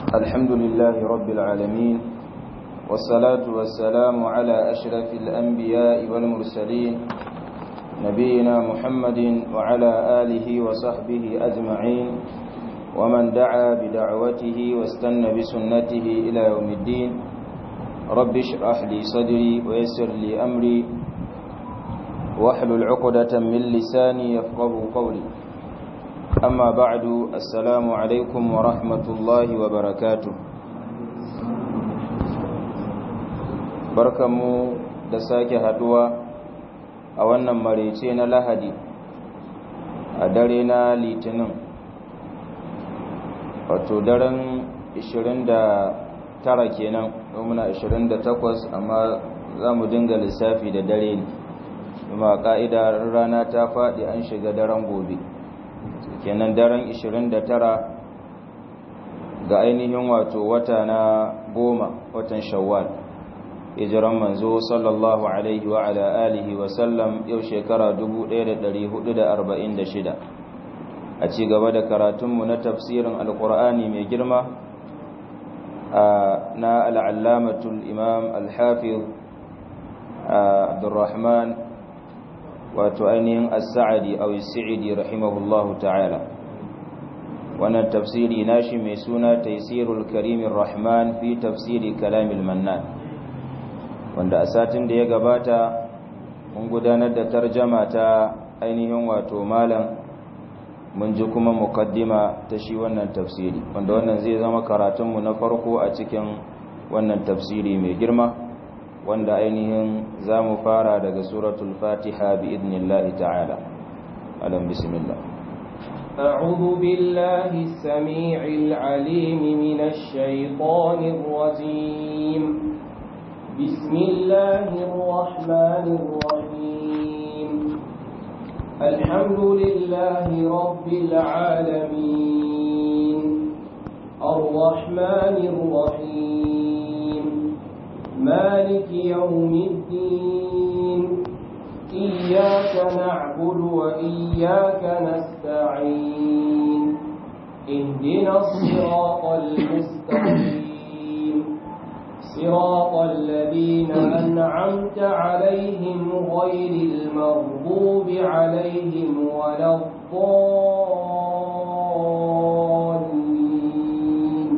الحمد لله رب العالمين والصلاة والسلام على أشرف الأنبياء والمرسلين نبينا محمد وعلى آله وصحبه أجمعين ومن دعا بدعوته واستنى بسنته إلى يوم الدين رب اشرح لي صدري ويسر لي أمري واحلل عقدة من لساني يفقه قولي أما بعد السلام عليكم ورحمة الله وبركاته barkanmu da sake haduwa a wannan marece na lahadi a dare na litinin wato daren 29 kenan muna 28 amma za mu dinga lissafi da dare ne kuma ka'ida rana ta faɗi an shiga daren gobe kenan daren 29 ga ainihin wato wata na goma watan shawwal hijiran manzo sallallahu alaihi wa ala alihi wa sallam yau shekara 1446 a ci gaba da karatunmu na tafsirin alkur'ani mai girma na al'allamatul imam al-hafiz abdurrahman wato ainihin as-sa'adi aw as-sa'idi rahimahullahu ta'ala wannan tafsiri nashi mai suna taysirul karimir rahman fi tafsiri kalamil mannan wanda a satin da ya gabata mun gudanar da tarjama ta ainihin wato malam mun ji kuma mukaddima ta shi wannan tafsiri wanda wannan zai zama karatunmu na farko a cikin wannan tafsiri mai girma wanda ainihin za mu fara daga suratul fatiha bi idnillahi ta'ala alam bismillah أعوذ بالله السميع العليم من الشيطان الرجيم بسم الله الرحمن الرحيم الحمد لله رب العالمين الرحمن الرحيم مالك يوم الدين إياك نعبد وإياك نستعين اهدنا الصراط المستقيم صراط الذين أنعمت عليهم غير المغضوب عليهم ولا الضالين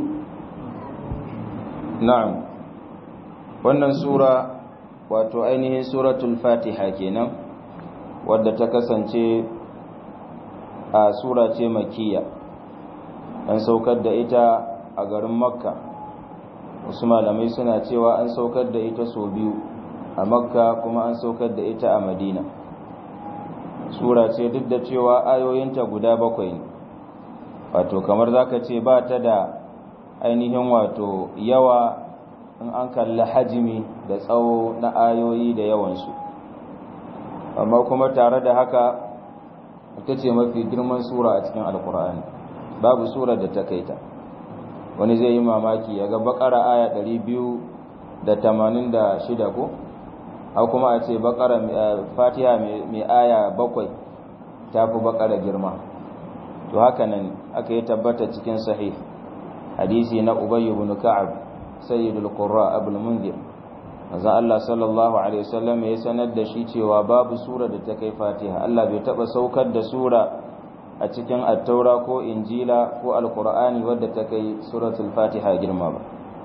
نعم wannan sura wato ainihin suratul fatiha kenan wadda ta kasance a sura ce makiya an saukar da ita a garin makka wasu malamai suna cewa an saukar da ita sau biyu a makka kuma an saukar da ita a madina sura ce duk da cewa ayoyinta guda bakwai ne wato kamar zaka ce ba ta da ainihin wato yawa in an kalli hajimi da tsawo na ayoyi da yawansu amma kuma tare da haka ita ce mafi girman sura a cikin alkur'ani babu sura da ta kaita wani zai yi mamaki ya ga bakara aya 286 ko a kuma a ce bakara fatiha mai aya bakwai ta fi bakara girma to haka nan aka yi tabbata cikin sahih hadisi na ubayy ibn ka'ab sayyidul qurra abul munzir manzo Allah sallallahu alaihi wasallam ya sanar da shi cewa babu sura da ta kai fatiha Allah bai taba saukar da sura a cikin attaura ko injila ko alkur'ani wadda ta kai suratul fatiha girma ba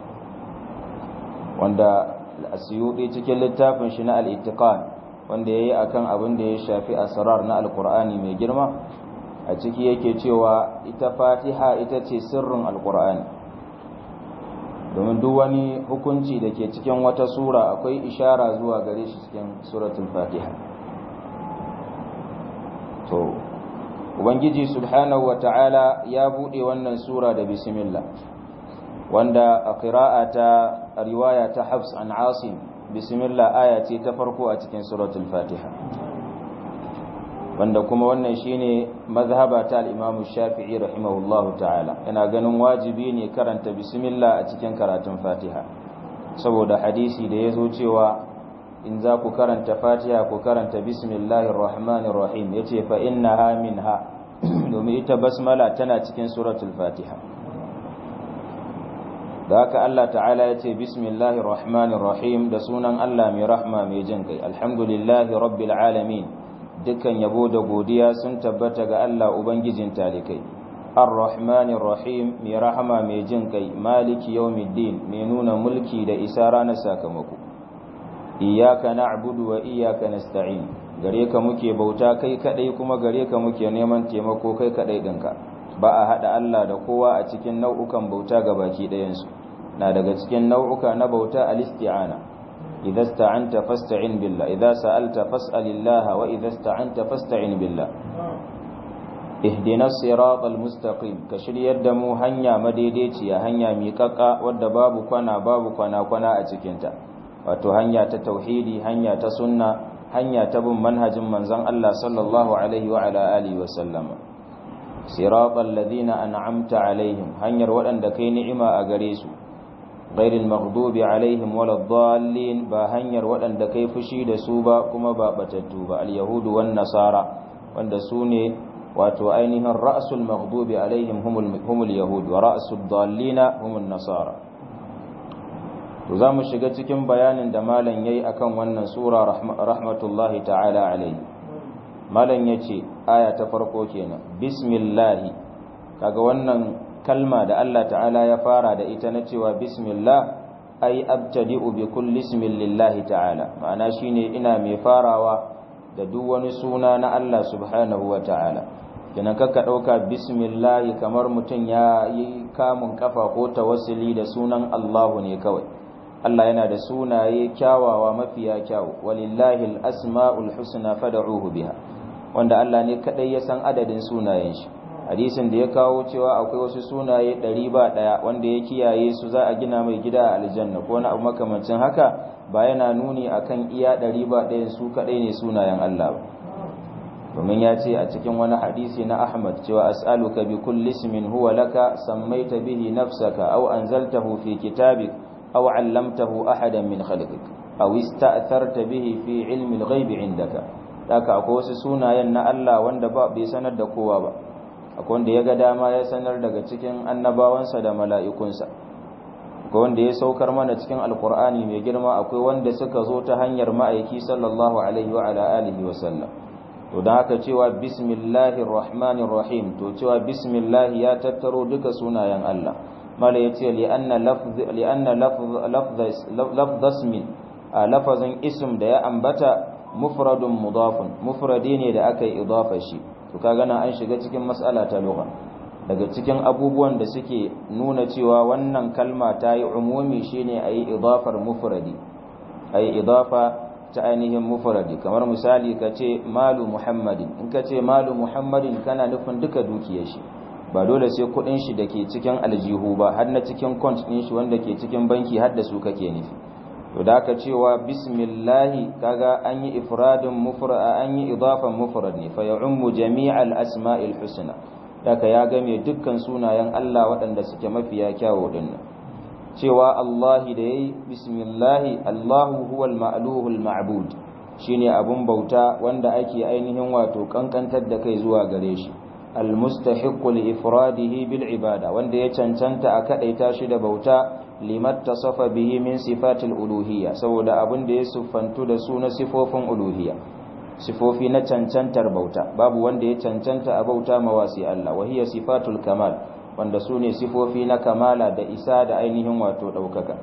wanda asiyudi cikin littafin shi na al-ittiqan wanda yayi akan abin da ya shafi asrar na alkur'ani mai girma a ciki yake cewa ita fatiha ita ce sirrin alkur'ani domin duk wani hukunci da ke cikin wata sura akwai ishara zuwa gare shi cikin suratul fatiha to ubangiji subhanahu wata'ala ya bude wannan sura da bismillah wanda a qira'a ta riwaya ta Hafs an Asim bismillah aya ce ta farko a cikin suratul Fatiha wanda kuma wannan shine mazhaba ta al-Imam Shafi'i rahimahullahu ta'ala yana ganin wajibi ne karanta bismillah a cikin karatun Fatiha saboda hadisi da yazo cewa in za ku karanta fatiha ku karanta bismillahir rahmanir rahim yace fa innaha minha domin ita basmala tana cikin suratul fatiha da haka Allah ta'ala ya ce bismillahir rahmanir rahim da sunan Allah mai rahma mai jin kai alhamdulillahi rabbil alamin dukkan yabo da godiya sun tabbata ga Allah ubangijin talikai ar-rahmanir rahim mai rahama mai jin kai maliki yawmiddin mai nuna mulki da isa ranar sakamako iyyaka na'budu wa iyyaka nasta'in gare ka muke bauta kai kadai kuma gare ka muke neman taimako kai kadai dinka ba a hada Allah da kowa a cikin nau'ukan bauta ga baki ɗayansu na daga cikin nau'uka na bauta al-isti'ana idza sta'anta fasta'in billah idza sa'alta fas'alillaha wa idza sta'anta fasta'in billah ihdinas siratal mustaqim ka shiryar da mu hanya madaidaiciya hanya miƙaƙa wadda babu kwana babu kwana kwana a cikinta wato hanya ta tauhidi hanya ta sunna hanya ta bin manhajin manzon Allah sallallahu alaihi wa ala alihi wa sallama siratal ladina an'amta alaihim hanyar waɗanda kai ni'ima a gare su ghairil maghdubi alaihim waladdallin ba hanyar waɗanda kai fushi da su ba kuma ba batattu ba al-yahudu wan nasara wanda su ne wato ainihin ra'sul maghdubi alaihim humul humul yahud wa ra'sud dallina humun nasara to zamu shiga cikin bayanin da malam yayi akan wannan sura rahmatullahi ta'ala alaihi malam yace aya ta farko kenan bismillah kaga wannan kalma da Allah ta'ala ya fara da ita na cewa bismillah ai abtadi'u bi kulli ismin lillahi ta'ala ma'ana shine ina mai farawa da duk wani suna na Allah subhanahu wa ta'ala kenan kakka dauka bismillah kamar mutum ya yi kamun kafa ko tawassuli da sunan Allahu ne kawai Allah yana da sunaye kyawawa mafiya kyawu walillahi al-asma'ul husna fad'uhu biha wanda Allah ne kadai ya san adadin sunayen shi hadisin da ya kawo cewa akwai wasu sunaye ɗari ba ɗaya wanda ya kiyaye su za a gina mai gida a aljanna ko wani abu makamancin haka ba yana nuni akan iya ɗari ba ɗayan su kaɗai ne sunayen Allah ba domin ya ce a cikin wani hadisi na Ahmad cewa as'aluka bi kulli ismin huwa laka sammaita bihi nafsaka aw anzaltahu fi kitabik aw 'allamtahu ahadan min khalqik aw ista'tharta bihi fi 'ilmi al-ghaib 'indaka haka akwai wasu sunayen na Allah wanda ba bai sanar da kowa ba akwai wanda ya ga dama ya sanar daga cikin annabawansa da mala'ikunsa akwai wanda ya saukar mana cikin alkur'ani mai girma akwai wanda suka zo ta hanyar ma'aiki sallallahu alaihi wa ala alihi wa sallam to don haka cewa bismillahir rahmanir rahim to cewa bismillah ya tattaro duka sunayen Allah mala yace li anna lafz li anna lafz lafz ismin lafazin ism da ya ambata mufradun mudafun mufradi ne da aka yi idafa shi to kaga nan an shiga cikin mas'ala ta lugha daga cikin abubuwan da suke nuna cewa wannan kalma ta yi umumi shine ayi idafar mufradi ayi idafa ta ainihin mufradi kamar misali ka ce malu muhammadin in ka ce malu muhammadin kana nufin duka dukiyar shi ba dole sai kudin shi da ke cikin aljihu ba har na cikin kont din shi wanda ke cikin banki har da su kake nufi to da aka cewa bismillahi kaga an yi ifradin mufrad an yi idafan mufrad ne fa ya'ummu jami'al asma'il husna daga ya game dukkan sunayen Allah waɗanda suke mafiya kyawu dinnan cewa Allahi da yayi bismillahi Allahu huwal ma'luhul ma'bud shine abun bauta wanda ake ainihin wato kankantar da kai zuwa gare shi almustahiqqu li ifradihi bil ibada wanda ya cancanta a kadaita shi da bauta limat tasafa bihi min sifatil uluhiyya saboda abin da ya siffantu da su na sifofin uluhiyya sifofi na cancantar bauta babu wanda ya cancanta a bauta mawasi Allah wahiya sifatul kamal wanda su ne sifofi na kamala da isa da ainihin wato ɗaukaka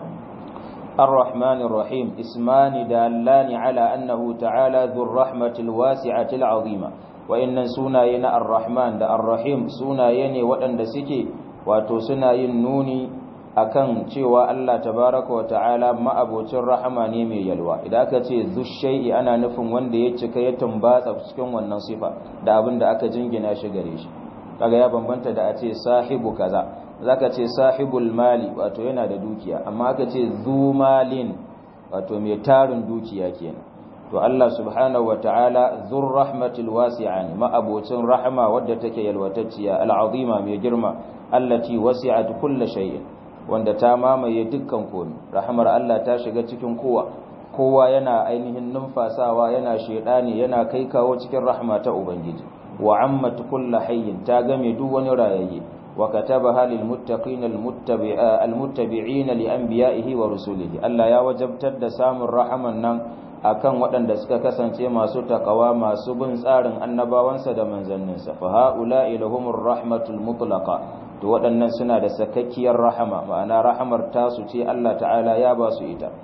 الرحمن الرحيم اسمان دالان على أنه تعالى ذو الرحمة الواسعة العظيمة وإن سناينا الرحمن دا الرحيم سنايني وأن سكي واتو سناين نوني akan cewa Allah tabaraka wa ta'ala ma'abocin rahama ne mai yalwa idan aka ce zushai'i ana nufin wanda ya cika ya tumbatsa cikin wannan sifa da abin da aka jingina shi gare shi kaga ya bambanta da a ce sahibu kaza zaka ce sahibul mali wato yana da dukiya amma aka ce zu malin wato mai tarin dukiya kenan to Allah subhanahu wa ta'ala zur rahmatil wasi'a ne ma'abocin rahama wadda take yalwatacciya al'azima mai girma allati wasi'at kulli shay'in wanda ta mamaye dukkan komi rahamar Allah ta shiga cikin kowa kowa yana ainihin numfasawa yana shedani yana kai kawo cikin rahma ta ubangiji wa ammat kullu hayyin ta game duk wani rayayye wa katabaha lil muttaqin al muttabi'in li anbiya'ihi wa rusulihi Allah ya wajabtar da samun rahaman nan akan waɗanda suka kasance masu takawa masu bin tsarin annabawansa da manzanninsa fa ha'ula'i lahumur rahmatul mutlaqa to waɗannan suna da sakakkiyar rahama ma'ana rahamar tasu ce Allah ta'ala ya ba su ita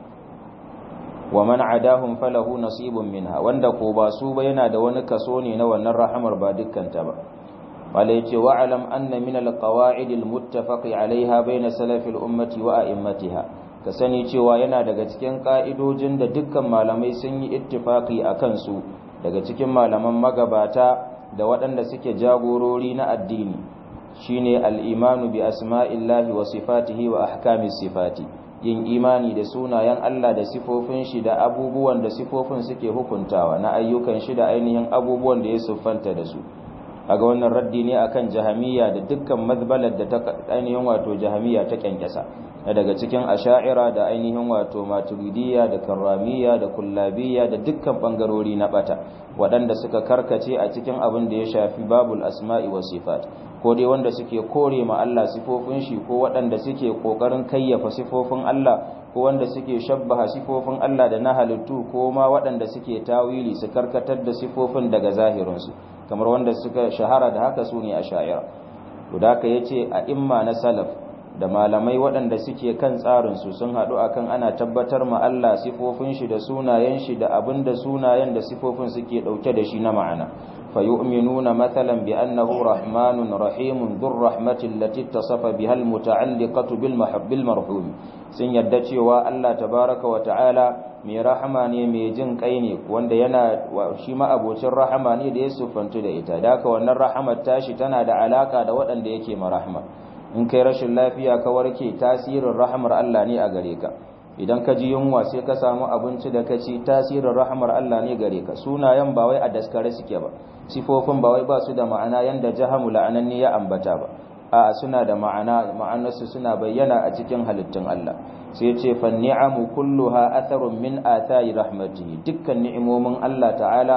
wa man adahum falahu nasibun minha wanda ko ba su ba yana da wani kaso ne na wannan rahamar ba dukkan ta ba wala yace wa alam anna min alqawaid almuttafaqi alaiha bayna salafil ummati wa a'immatiha ka sani cewa yana daga cikin ka'idojin da dukkan malamai sun yi ittifaqi akan su daga cikin malaman magabata da waɗanda suke jagorori na addini shine al-imanu bi asma'illahi wa sifatihi wa ahkamis sifati yin imani da sunayen Allah da sifofin shi da abubuwan da sifofin suke hukuntawa na ayyukan shi da ainihin abubuwan da ya siffanta da su kaga wannan raddi ne akan jahamiyya da dukkan mazbalar da ta ainihin wato jahamiyya ta kyankyasa daga cikin asha'ira da ainihin wato maturidiyya da karramiyya da kullabiyya da dukkan bangarori na bata waɗanda suka karkace a cikin abin da ya shafi babul asma'i wa sifat ko dai wanda suke kore ma Allah sifofin shi ko waɗanda suke kokarin kayyafa sifofin Allah ko wanda suke shabbaha sifofin Allah da na halittu ko ma waɗanda suke tawili su karkatar da sifofin daga zahirinsu kamar wanda suka shahara da haka su ne a sha'ira to da haka yace a imma na salaf da malamai waɗanda suke kan tsarinsu sun haɗu akan ana tabbatar ma Allah sifofin shi da sunayen shi da abin da sunayen da sifofin suke ɗauke da shi na ma'ana فيؤمنون مثلا بأنه رحمن رحيم ذو الرحمة التي اتصف بها المتعلقة بالمحب المرحوم sun yadda cewa Allah tabaraka wa ta'ala mai rahama ne mai jin kai ne wanda yana shi ma abocin rahama ne da ya siffantu da ita da haka wannan rahamar tashi tana da alaka da waɗanda yake ma rahama in kai rashin lafiya ka warke tasirin rahamar Allah ne a gare ka idan ka ji yunwa sai ka samu abinci da ka ci tasirin rahamar Allah ne gare ka sunayen ba wai a daskare suke ba sifofin ba wai ba su da ma'ana yanda jahamu la'ananni ya ambata ba a suna da ma'ana ma'anarsu suna bayyana a cikin halittun Allah sai ya ce fan ni'amu kulluha atharun min athari rahmatihi dukkan ni'imomin Allah ta'ala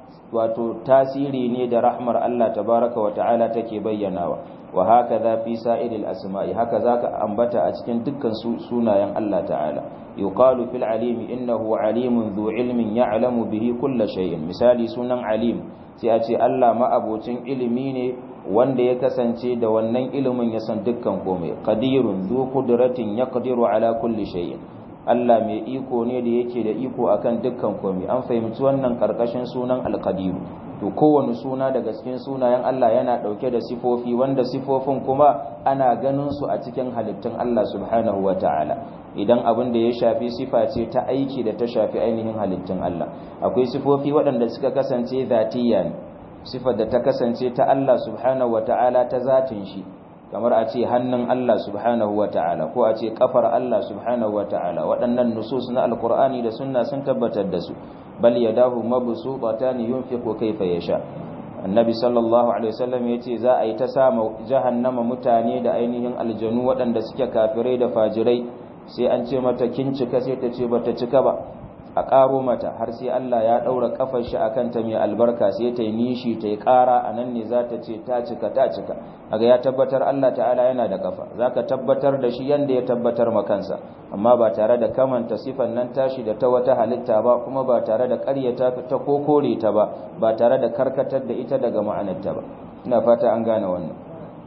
wato tasiri ne da rahmar Allah tabaraka wa ta'ala take bayyanawa wa hakaza fi sa'iril asma'i haka zaka ambata a cikin dukkan sunayen Allah ta'ala yuqalu fil alimi innahu alimun dhu ilmin ya'lamu bihi kull shay'in misali sunan alim sai a ce Allah ma'abocin ilimi ne wanda ya kasance da wannan ilimin ya san dukkan komai qadirun dhu qudratin yaqdiru ala kulli shay'in Allah mai iko ne da yake da iko akan dukkan komai an fahimci wannan karkashin sunan alqadiru to kowane suna daga cikin sunayen Allah yana dauke da sifofi wanda sifofin kuma ana ganin su a cikin halittun Allah subhanahu wataala idan abin da ya shafi sifa ce ta aiki da ta shafi ainihin halittun Allah akwai sifofi waɗanda suka kasance zatiyya ne sifar da ta kasance ta Allah subhanahu wataala ta zatin shi kamar a ce hannun Allah subhanahu wataala ko a ce kafar Allah subhanahu wataala waɗannan nusus na alqur'ani da sunna sun tabbatar da su bal yadahu mabsuutatan yunfiqu kayfa yasha annabi sallallahu alaihi wasallam yace za a yi ta sama jahannama mutane da ainihin aljanu waɗanda suke kafirai da fajirai sai an ce mata kin cika sai ta ce bata cika ba a ƙaro mata har sai Allah ya ɗaura ƙafar shi a kanta mai albarka sai ta yi nishi ta yi ƙara a nan ne za ta ce ta cika ta cika aga ya tabbatar Allah ta'ala yana da ƙafa za ka tabbatar da shi yadda ya tabbatar ma kansa amma ba tare da kamanta sifan nan tashi da ta wata halitta ba kuma ba tare da ƙaryata ta ko kore ta ba ba tare da karkatar da ita daga ma'anarta ba ina fata an gane wannan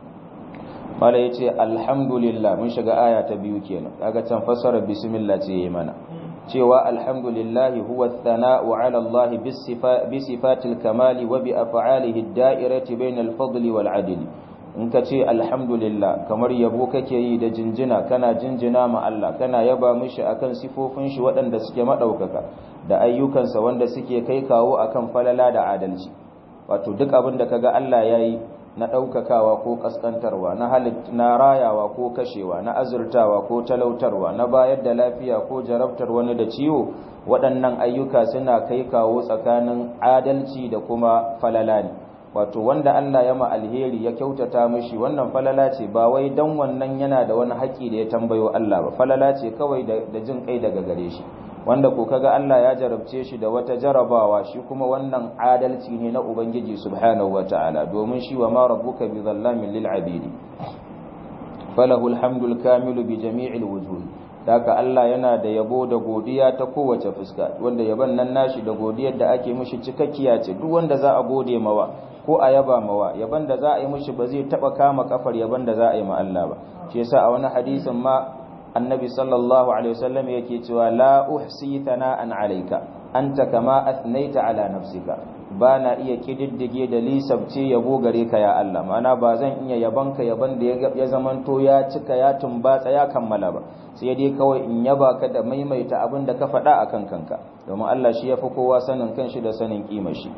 mala yace alhamdulillah mun shiga aya ta biyu kenan kaga can fassara bismillah ce yayi mana cewa alhamdulillah huwa thana'u 'ala Allah bi sifatil kamali wa bi af'alihi ad-da'irati bainal fadli wal 'adli in ka ce alhamdulillah kamar yabo kake yi da jinjina kana jinjina ma Allah kana yaba mishi akan sifofin shi waɗanda suke madaukaka da ayyukansa wanda suke kai kawo akan falala da adalci wato duk abin da kaga Allah yayi na ɗaukakawa ko ƙasƙantarwa na halit na rayawa ko kashewa na azurtawa ko talautarwa na bayar da lafiya ko jarabtar wani da ciwo waɗannan ayyuka suna kai kawo tsakanin adalci da kuma falala ne wato wanda Allah ya ma alheri ya kyautata mishi wannan falala ce ba wai dan wannan yana da wani haƙi da ya tambayo Allah ba falala ce kawai da jin kai daga gare shi wanda ko kaga Allah ya jarabce shi da wata jarabawa shi kuma wannan adalci ne na ubangiji subhanahu wataala domin shi wa ma rabbuka bi zallamin lil abidi falahu alhamdul kamilu bi jami'il wujuh haka Allah yana da yabo da godiya ta kowace fuska wanda yaban nan nashi da godiyar da ake mishi cikakkiya ce duk wanda za a gode mawa ko a yaba mawa yaban da za a yi mishi ba zai taba kama kafar yaban da za a yi ma Allah ba shi yasa a wani hadisin ma annabi sallallahu alaihi wasallam yake cewa la uhsi thana'an alayka anta kama athnaita ala nafsika ba na iya kididdige da lisabce yabo gare ka ya Allah ma'ana ba zan iya yabanka yaban da ya zamanto ya cika ya tumbatsa ya kammala ba sai dai kawai in yaba ka da maimaita abin da ka faɗa akan kanka domin Allah shi yafi kowa sanin kanshi da sanin kimar shi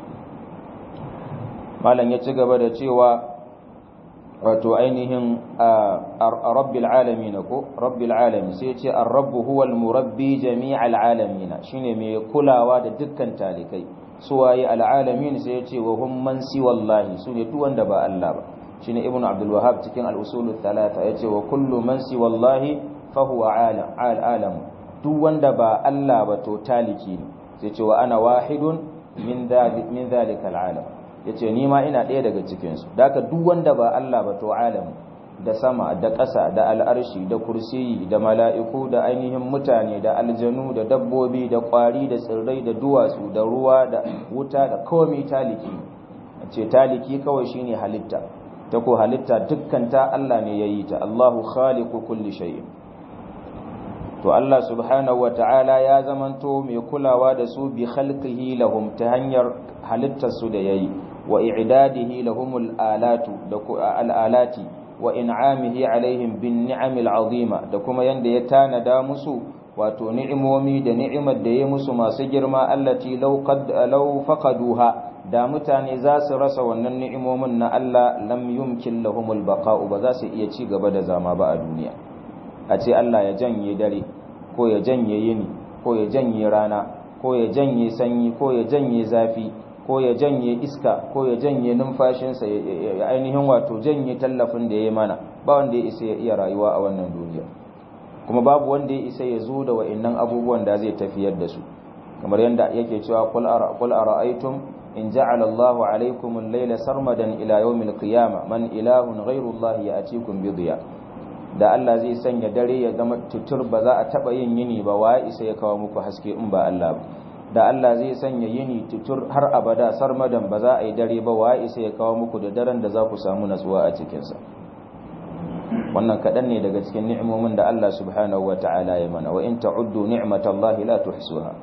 malam ya ci gaba da cewa wato ainihin rabbil alamin ko rabbil alamin sai ce ar-rabbu huwa al-murabbi jami'al alamin shine mai kulawa da dukkan talikai suwaye al-alamin sai ce wa hum man siwallahi sune duk wanda ba Allah ba shine ibnu abdul wahhab cikin al-usul thalatha yace wa kullu man siwallahi fa huwa alam al-alam duk wanda ba Allah ba to taliki ne sai ce wa ana wahidun min dhalik min dhalika al-alam ya ce nima ina ɗaya daga cikinsu daga duk wanda ba Allah ba to alam da sama da ƙasa da al'arshi da kursiyi da mala'iku da ainihin mutane da aljanu da dabbobi da ƙwari da tsirrai da duwatsu da ruwa da wuta da komai taliki a ce taliki kawai shine halitta ta ko halitta dukkan ta Allah ne ya yi ta Allahu khaliqu kulli shay'in to Allah subhanahu wata'ala ya zamanto mai kulawa da su bi khalqihi lahum ta hanyar halittarsu da yayi wa i'dadihi lahumul alatu da al'alati wa in'amihi alaihim bin ni'amil azima da kuma yanda ya tanada musu wato ni'imomi da ni'imar da ya musu masu girma allati law qad law faqaduha da mutane za su rasa wannan ni'imomin na Allah lam yumkin lahumul baqa'u ba za su iya ci gaba da zama ba a duniya a ce Allah ya janye dare ko ya janye yini ko ya janye rana ko ya janye sanyi ko ya janye zafi ko ya janye iska ko ya janye numfashinsa ya ainihin wato janye tallafin da ya yi mana ba wanda ya isa ya iya rayuwa a wannan duniya kuma babu wanda ya isa ya zo da wa'annan abubuwan da zai tafiyar da su kamar yadda yake cewa qul ara'aytum in ja'ala Allahu alaykum al-layla sarmadan ila yawmil qiyamah man ilahun ghayru Allah ya'tikum bi dhiya da Allah zai sanya dare ya zama tutur ba za a taba yin yini ba wa isa ya kawo muku haske in ba Allah ba da Allah zai sanya yini tutur har abada sarmadan ba za a yi dare ba wa isa ya kawo muku da daren da za ku samu natsuwa a cikinsa wannan kaɗan ne daga cikin ni'imomin da Allah subhanahu wa ta'ala ya mana wa in ta'uddu ni'matallahi la tuhsuha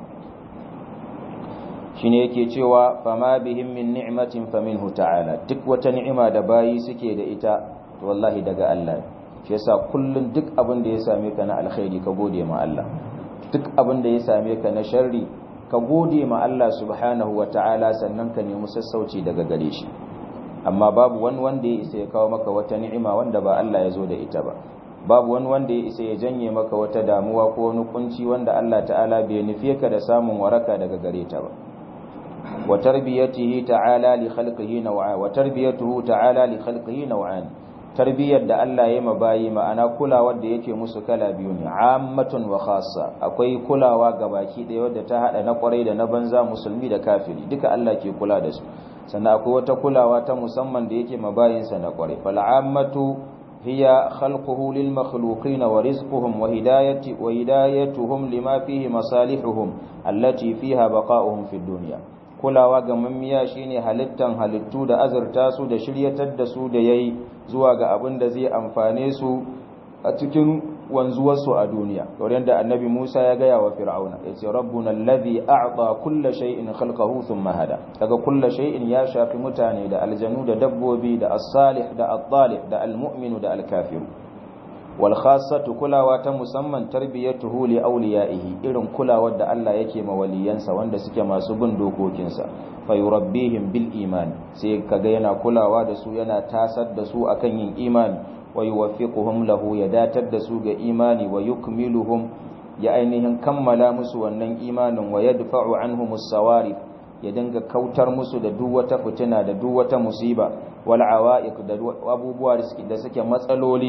shine yake cewa fama bihim min ni'matin faminhu ta'ala duk wata ni'ima da bayi suke da ita to wallahi daga Allah ne shi yasa kullun duk abin da ya same ka na alkhairi ka gode ma Allah duk abin da ya same ka na sharri ka gode ma Allah subhanahu wa ta'ala sannan ka nemi sassauci daga gare shi amma babu wani wanda ya isa ya kawo maka wata ni'ima wanda ba Allah ya zo da ita ba babu wani wanda ya isa ya janye maka wata damuwa ko wani kunci wanda Allah ta'ala bai nufe ka da samun waraka daga gare ta ba wa tarbiyatihi ta'ala li khalqihi naw'a wa tarbiyatuhu ta'ala li khalqihi naw'an tarbiyyar da Allah ya mabayi ma'ana kulawar da yake musu kala biyu ne ammatun wa khassa akwai kulawa ga baki ɗaya wadda ta hada na kwarai da na banza musulmi da kafiri duka Allah ke kula da su sannan akwai wata kulawa ta musamman da yake mabayinsa na kwarai fal ammatu hiya khalquhu lil makhluqin wa rizquhum wa hidayati wa hidayatuhum lima fihi masalihuhum allati fiha baqa'uhum fid dunya kulawa ga mammiya shine halittan halittu da azurta su da shiryatar da su da yayi zuwa ga abin da zai amfane su a cikin wanzuwarsu a duniya kamar yadda annabi Musa ya gaya wa Fir'auna yace rabbuna allazi a'ta kulla shay'in khalqahu thumma hada daga kulla shay'in ya shafi mutane da aljanu da dabbobi da as-salih da at-talih da al-mu'minu da al-kafir wal khassatu kulawa ta musamman tarbiyatuhu li awliyaihi irin kulawar da Allah yake ma waliyansa wanda suke masu bin dokokinsa fayurabbihim bil iman sai kaga yana kulawa da su yana tasar da su akan yin imani wa yuwaffiquhum lahu ya datar da su ga imani wa yukmiluhum ya ainihin kammala musu wannan imanin wa yadfa'u anhum as-sawarif ya dinga kautar musu da duk wata fitina da duk wata musiba wal awa'iq da abubuwa da suke matsaloli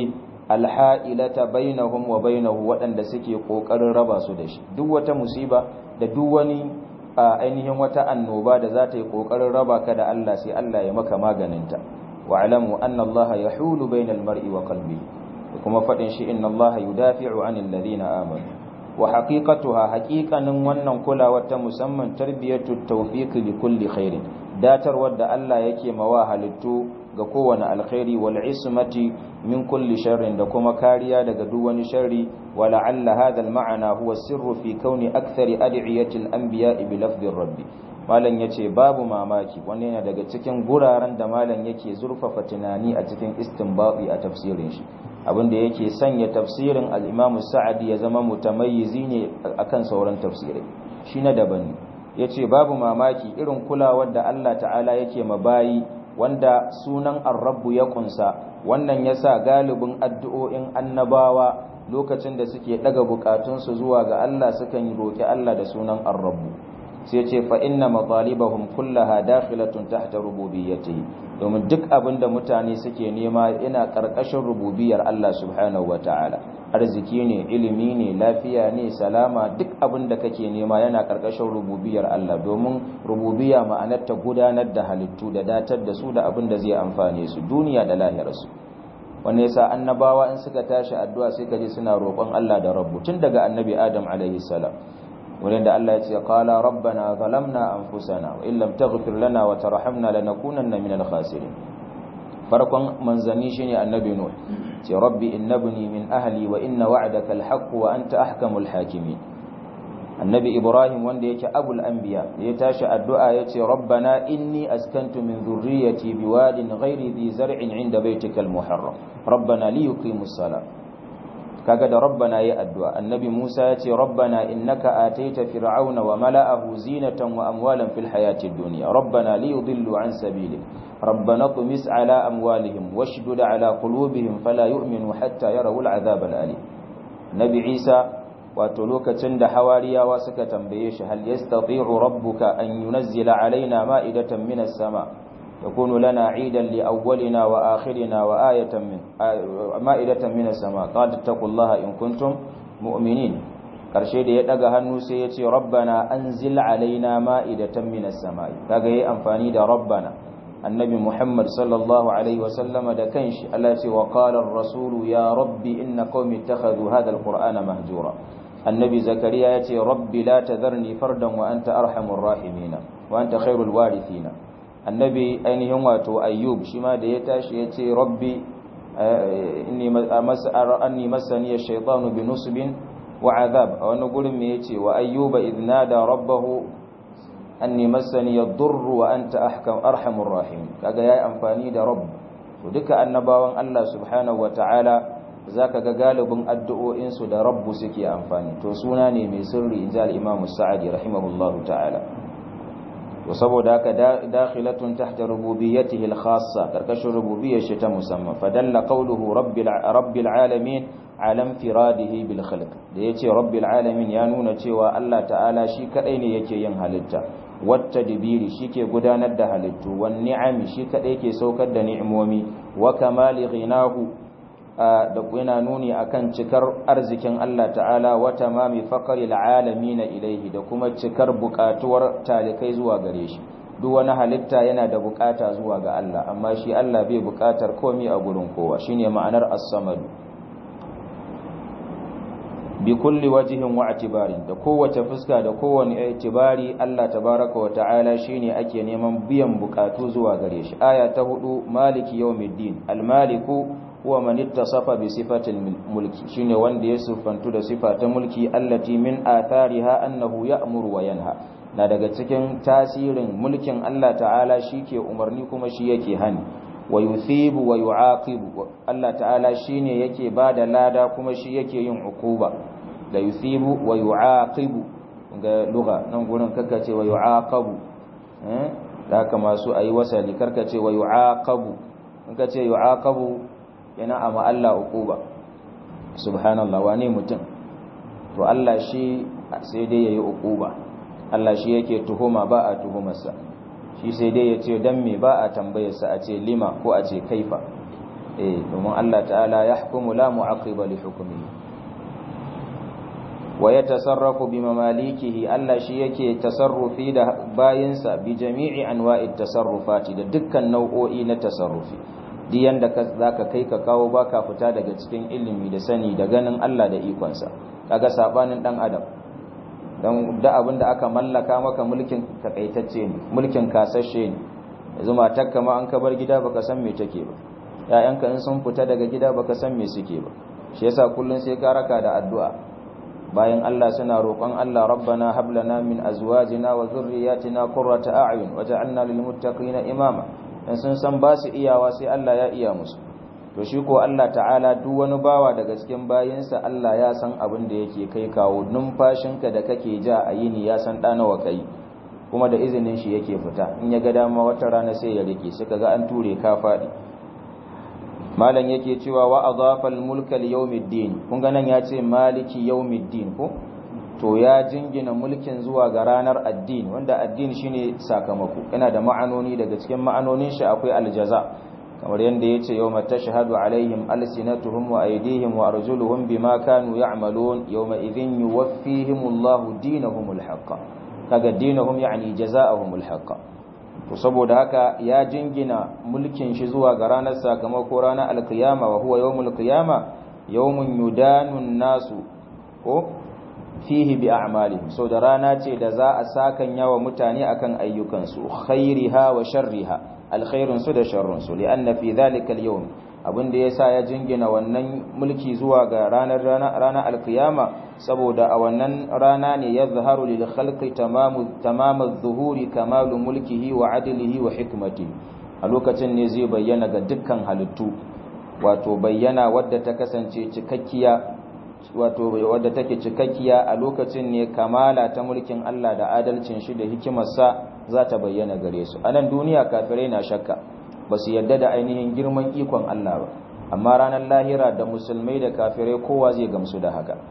alha'ilata bainahum wa bainahu waɗanda suke ƙoƙarin raba su da shi duk wata musiba da duk wani ainihin wata annoba da za ta yi ƙoƙarin raba ka da Allah sai Allah ya maka maganinta wa alamu anna Allah yahulu bainal mar'i wa qalbihi kuma faɗin shi inna Allah yudafi'u 'anil ladina amanu wa haqiqatuha haqiqanin wannan kulawar ta musamman tarbiyatu tawfiq li kulli khairin datarwar da Allah yake mawa halittu ga kowane alkhairi wal ismati min kulli sharrin da kuma kariya daga duk wani sharri wa la'alla hadha al ma'ana huwa sirru fi kauni akthari ad'iyati al anbiya bi lafzi rabbi malam yace babu mamaki wannan yana daga cikin guraren da malam yake zurfafa tunani a cikin istinbati a tafsirin shi abinda yake sanya tafsirin al-Imam Sa'di ya zama mutamayyizi ne akan sauran tafsirai shi na daban ne yace babu mamaki irin kulawar da Allah ta'ala yake mabayi wanda sunan ar-rabb ya kunsa wannan yasa galibin addu'o'in annabawa lokacin da suke daga bukatunsu zuwa ga Allah sukan yi roki Allah da sunan ar-rabb sai ce fa inna matalibahum kullaha dakhilatun tahta rububiyyatihi domin duk abin da mutane suke nema yana karkashin rububiyar Allah subhanahu wataala arziki ne ilimi ne lafiya ne salama duk abin da kake nema yana karkashin rububiyar Allah domin rububiyya ma'anar ta gudanar da halittu da datar da su da abin da zai amfane su duniya da lahirarsu wanne yasa annabawa in suka tashi addu'a sai kaje suna roƙon Allah da rabbu tun daga annabi Adam alaihi salam wurin da Allah ya ce qala rabbana zalamna anfusana wa illam taghfir lana wa tarhamna lanakunanna minal khasirin farkon manzanni shine annabi nuh ce rabbi innabni min ahli wa inna wa'daka alhaq wa anta ahkamul hakimin annabi ibrahim wanda yake abul anbiya ya tashi addu'a yace rabbana inni askantu min dhurriyyati biwadin ghairi dhi zar'in 'inda baytikal muharram rabbana liyuqimus salat kaga da rabbana yi addu'a annabi Musa ya ce rabbana innaka ataita fir'auna wa mala'ahu zinatan wa amwalan fil hayatid dunya rabbana liyudillu an sabili rabbana tumis ala amwalihim washdud ala qulubihim fala yu'minu hatta yarawul azab al alim nabi Isa wato lokacin da hawariyawa suka tambaye shi hal yastati'u rabbuka an yunazzila alaina ma'idatan minas sama' يكون لنا عيدا لأولنا وآخرنا وآية من مائدة من السماء قال اتقوا الله إن كنتم مؤمنين karshe da ya daga hannu sai ya ce rabbana anzil alaina ma'idatan minas samai kaga yayi amfani da rabbana annabi muhammad sallallahu alaihi wasallam da kanshi Allah ce wa qala ar-rasulu ya rabbi inna qaumi ittakhadhu hadha al-qur'ana mahjura annabi zakariya ya ce rabbi la tadharni fardan wa anta arhamur rahimin wa anta khairul warithina annabi ainihin wato ayyub shi ma da ya tashi ya ce rabbi anni masani shaitanu bi nusbin wa azab a wani gurin me yace wa ayyuba idnada rabbahu anni masani yadurru wa anta ahkam arhamur rahim kaga yayi amfani da rabb to duka annabawan Allah subhanahu wataala zaka ga galibin addu'o'in su da rabbu suke amfani to suna ne mai sirri inja al-imam sa'adi rahimahullahu ta'ala to saboda haka dakhilatun tahta rububiyyatihi al-khassa karkashin rububiyyar shi ta musamman fadalla qawluhu rabbil rabbil alamin ala infiradihi bil khalq da yace rabbil alamin ya nuna cewa Allah ta'ala shi kadai ne yake yin halitta wata dibiri shike gudanar da halittu wan ni'ami shi kadai yake saukar da ni'imomi wa kamali ghinahu da yana nuni akan cikar arzikin Allah ta'ala wa tamami faqril alamin ilaihi da kuma cikar bukatuwar talikai zuwa gare shi duk wani halitta yana da bukata zuwa ga Allah amma shi Allah bai bukatar komai a gurin kowa shine ma'anar as-samad bi kulli wajhin wa i'tibarin da kowace fuska da kowane i'tibari Allah tabaraka wa ta'ala shine ake neman biyan bukatu zuwa gare shi aya ta hudu maliki yawmiddin al-maliku huwa man ittasafa bi sifatil mulki shine wanda ya sifantu da sifa ta mulki allati min athariha annahu ya'muru wa yanha na daga cikin tasirin mulkin Allah ta'ala shike umarni kuma shi yake hani wa yuthibu wa yu'aqibu Allah ta'ala shine yake bada lada kuma shi yake yin ukuba da yuthibu wa yu'aqibu ga lugha nan gurin kaka ce wa yu'aqabu eh da haka masu ayi wasali karka ce wa yu'aqabu in ka ce yu'aqabu yana amma Allah uquba subhanallah wane mutum to Allah shi sai dai yayi uquba Allah shi yake tuhuma ba a tuhumarsa shi sai dai yace dan me ba a tambayarsa a ce lima ko a ce kaifa eh domin Allah ta'ala yahkumu la mu'aqqiba li hukmihi wa yatasarrafu bi mamalikihi Allah shi yake tasarrufi da bayinsa bi jami'i anwa'it tasarrufati da dukkan nau'o'i na tasarrufi duk yanda zaka kai ka kawo baka fita daga cikin ilimi da sani da ganin Allah da ikonsa kaga sabanin dan adam dan da abin da aka mallaka maka mulkin takaitacce ne mulkin kasashe ne yanzu matarka ma an ka bar gida baka san me take ba ƴaƴanka in sun fita daga gida baka san me suke ba shi yasa kullun sai ka raka da addu'a bayan Allah suna roƙon Allah rabbana hab lana min azwajina wa dhurriyyatina qurrata a'yun waj'alna lil muttaqina imama dan sun san ba su iyawa sai Allah ya iya musu to shi ko Allah ta'ala duk wani bawa daga cikin bayinsa Allah ya san abin da yake kai kawo numfashinka da kake ja a yini ya san ɗa nawa kai kuma da izinin shi yake fita in ya ga dama wata rana sai ya rike suka ga an ture ka faɗi malam yake cewa wa adafa al-mulka li yawmiddin kun ga nan ya ce maliki yawmiddin ko to ya jingina mulkin zuwa ga ranar addini wanda addini shine sakamako yana da ma'anoni daga cikin ma'anonin shi akwai aljaza kamar yadda ya ce yau mata shahadu alaihim alsinatuhum wa aidihim wa arjuluhum bima kanu ya'malun yawma idhin yuwaffihimullahu dinahumul haqqa kaga dinahum yani jazaa'ahumul haqqa to saboda haka ya jingina mulkin shi zuwa ga ranar sakamako ranar alkiyama wa huwa yawmul qiyama yawmun yudanun nasu ko fihi bi a'malihim so da rana ce da za a sakan yawa mutane akan ayyukansu khairiha wa sharriha alkhairun su da sharrun su li'anna fi dhalika al-yawm abinda yasa ya jingina wannan mulki zuwa ga ranar ranar alkiyama saboda a wannan rana ne yadhharu lil khalqi tamamu tamamu adh-dhuhuri kamalu mulkihi wa adlihi wa hikmatihi a lokacin ne zai bayyana ga dukkan halittu wato bayyana wadda ta kasance cikakkiya wato wadda take cikakkiya a lokacin ne kamala ta mulkin Allah da adalcin shi da hikimarsa za ta bayyana gare su anan duniya kafirai na shakka ba su yadda da ainihin girman ikon Allah ba amma ranar lahira da musulmai da kafirai kowa zai gamsu da haka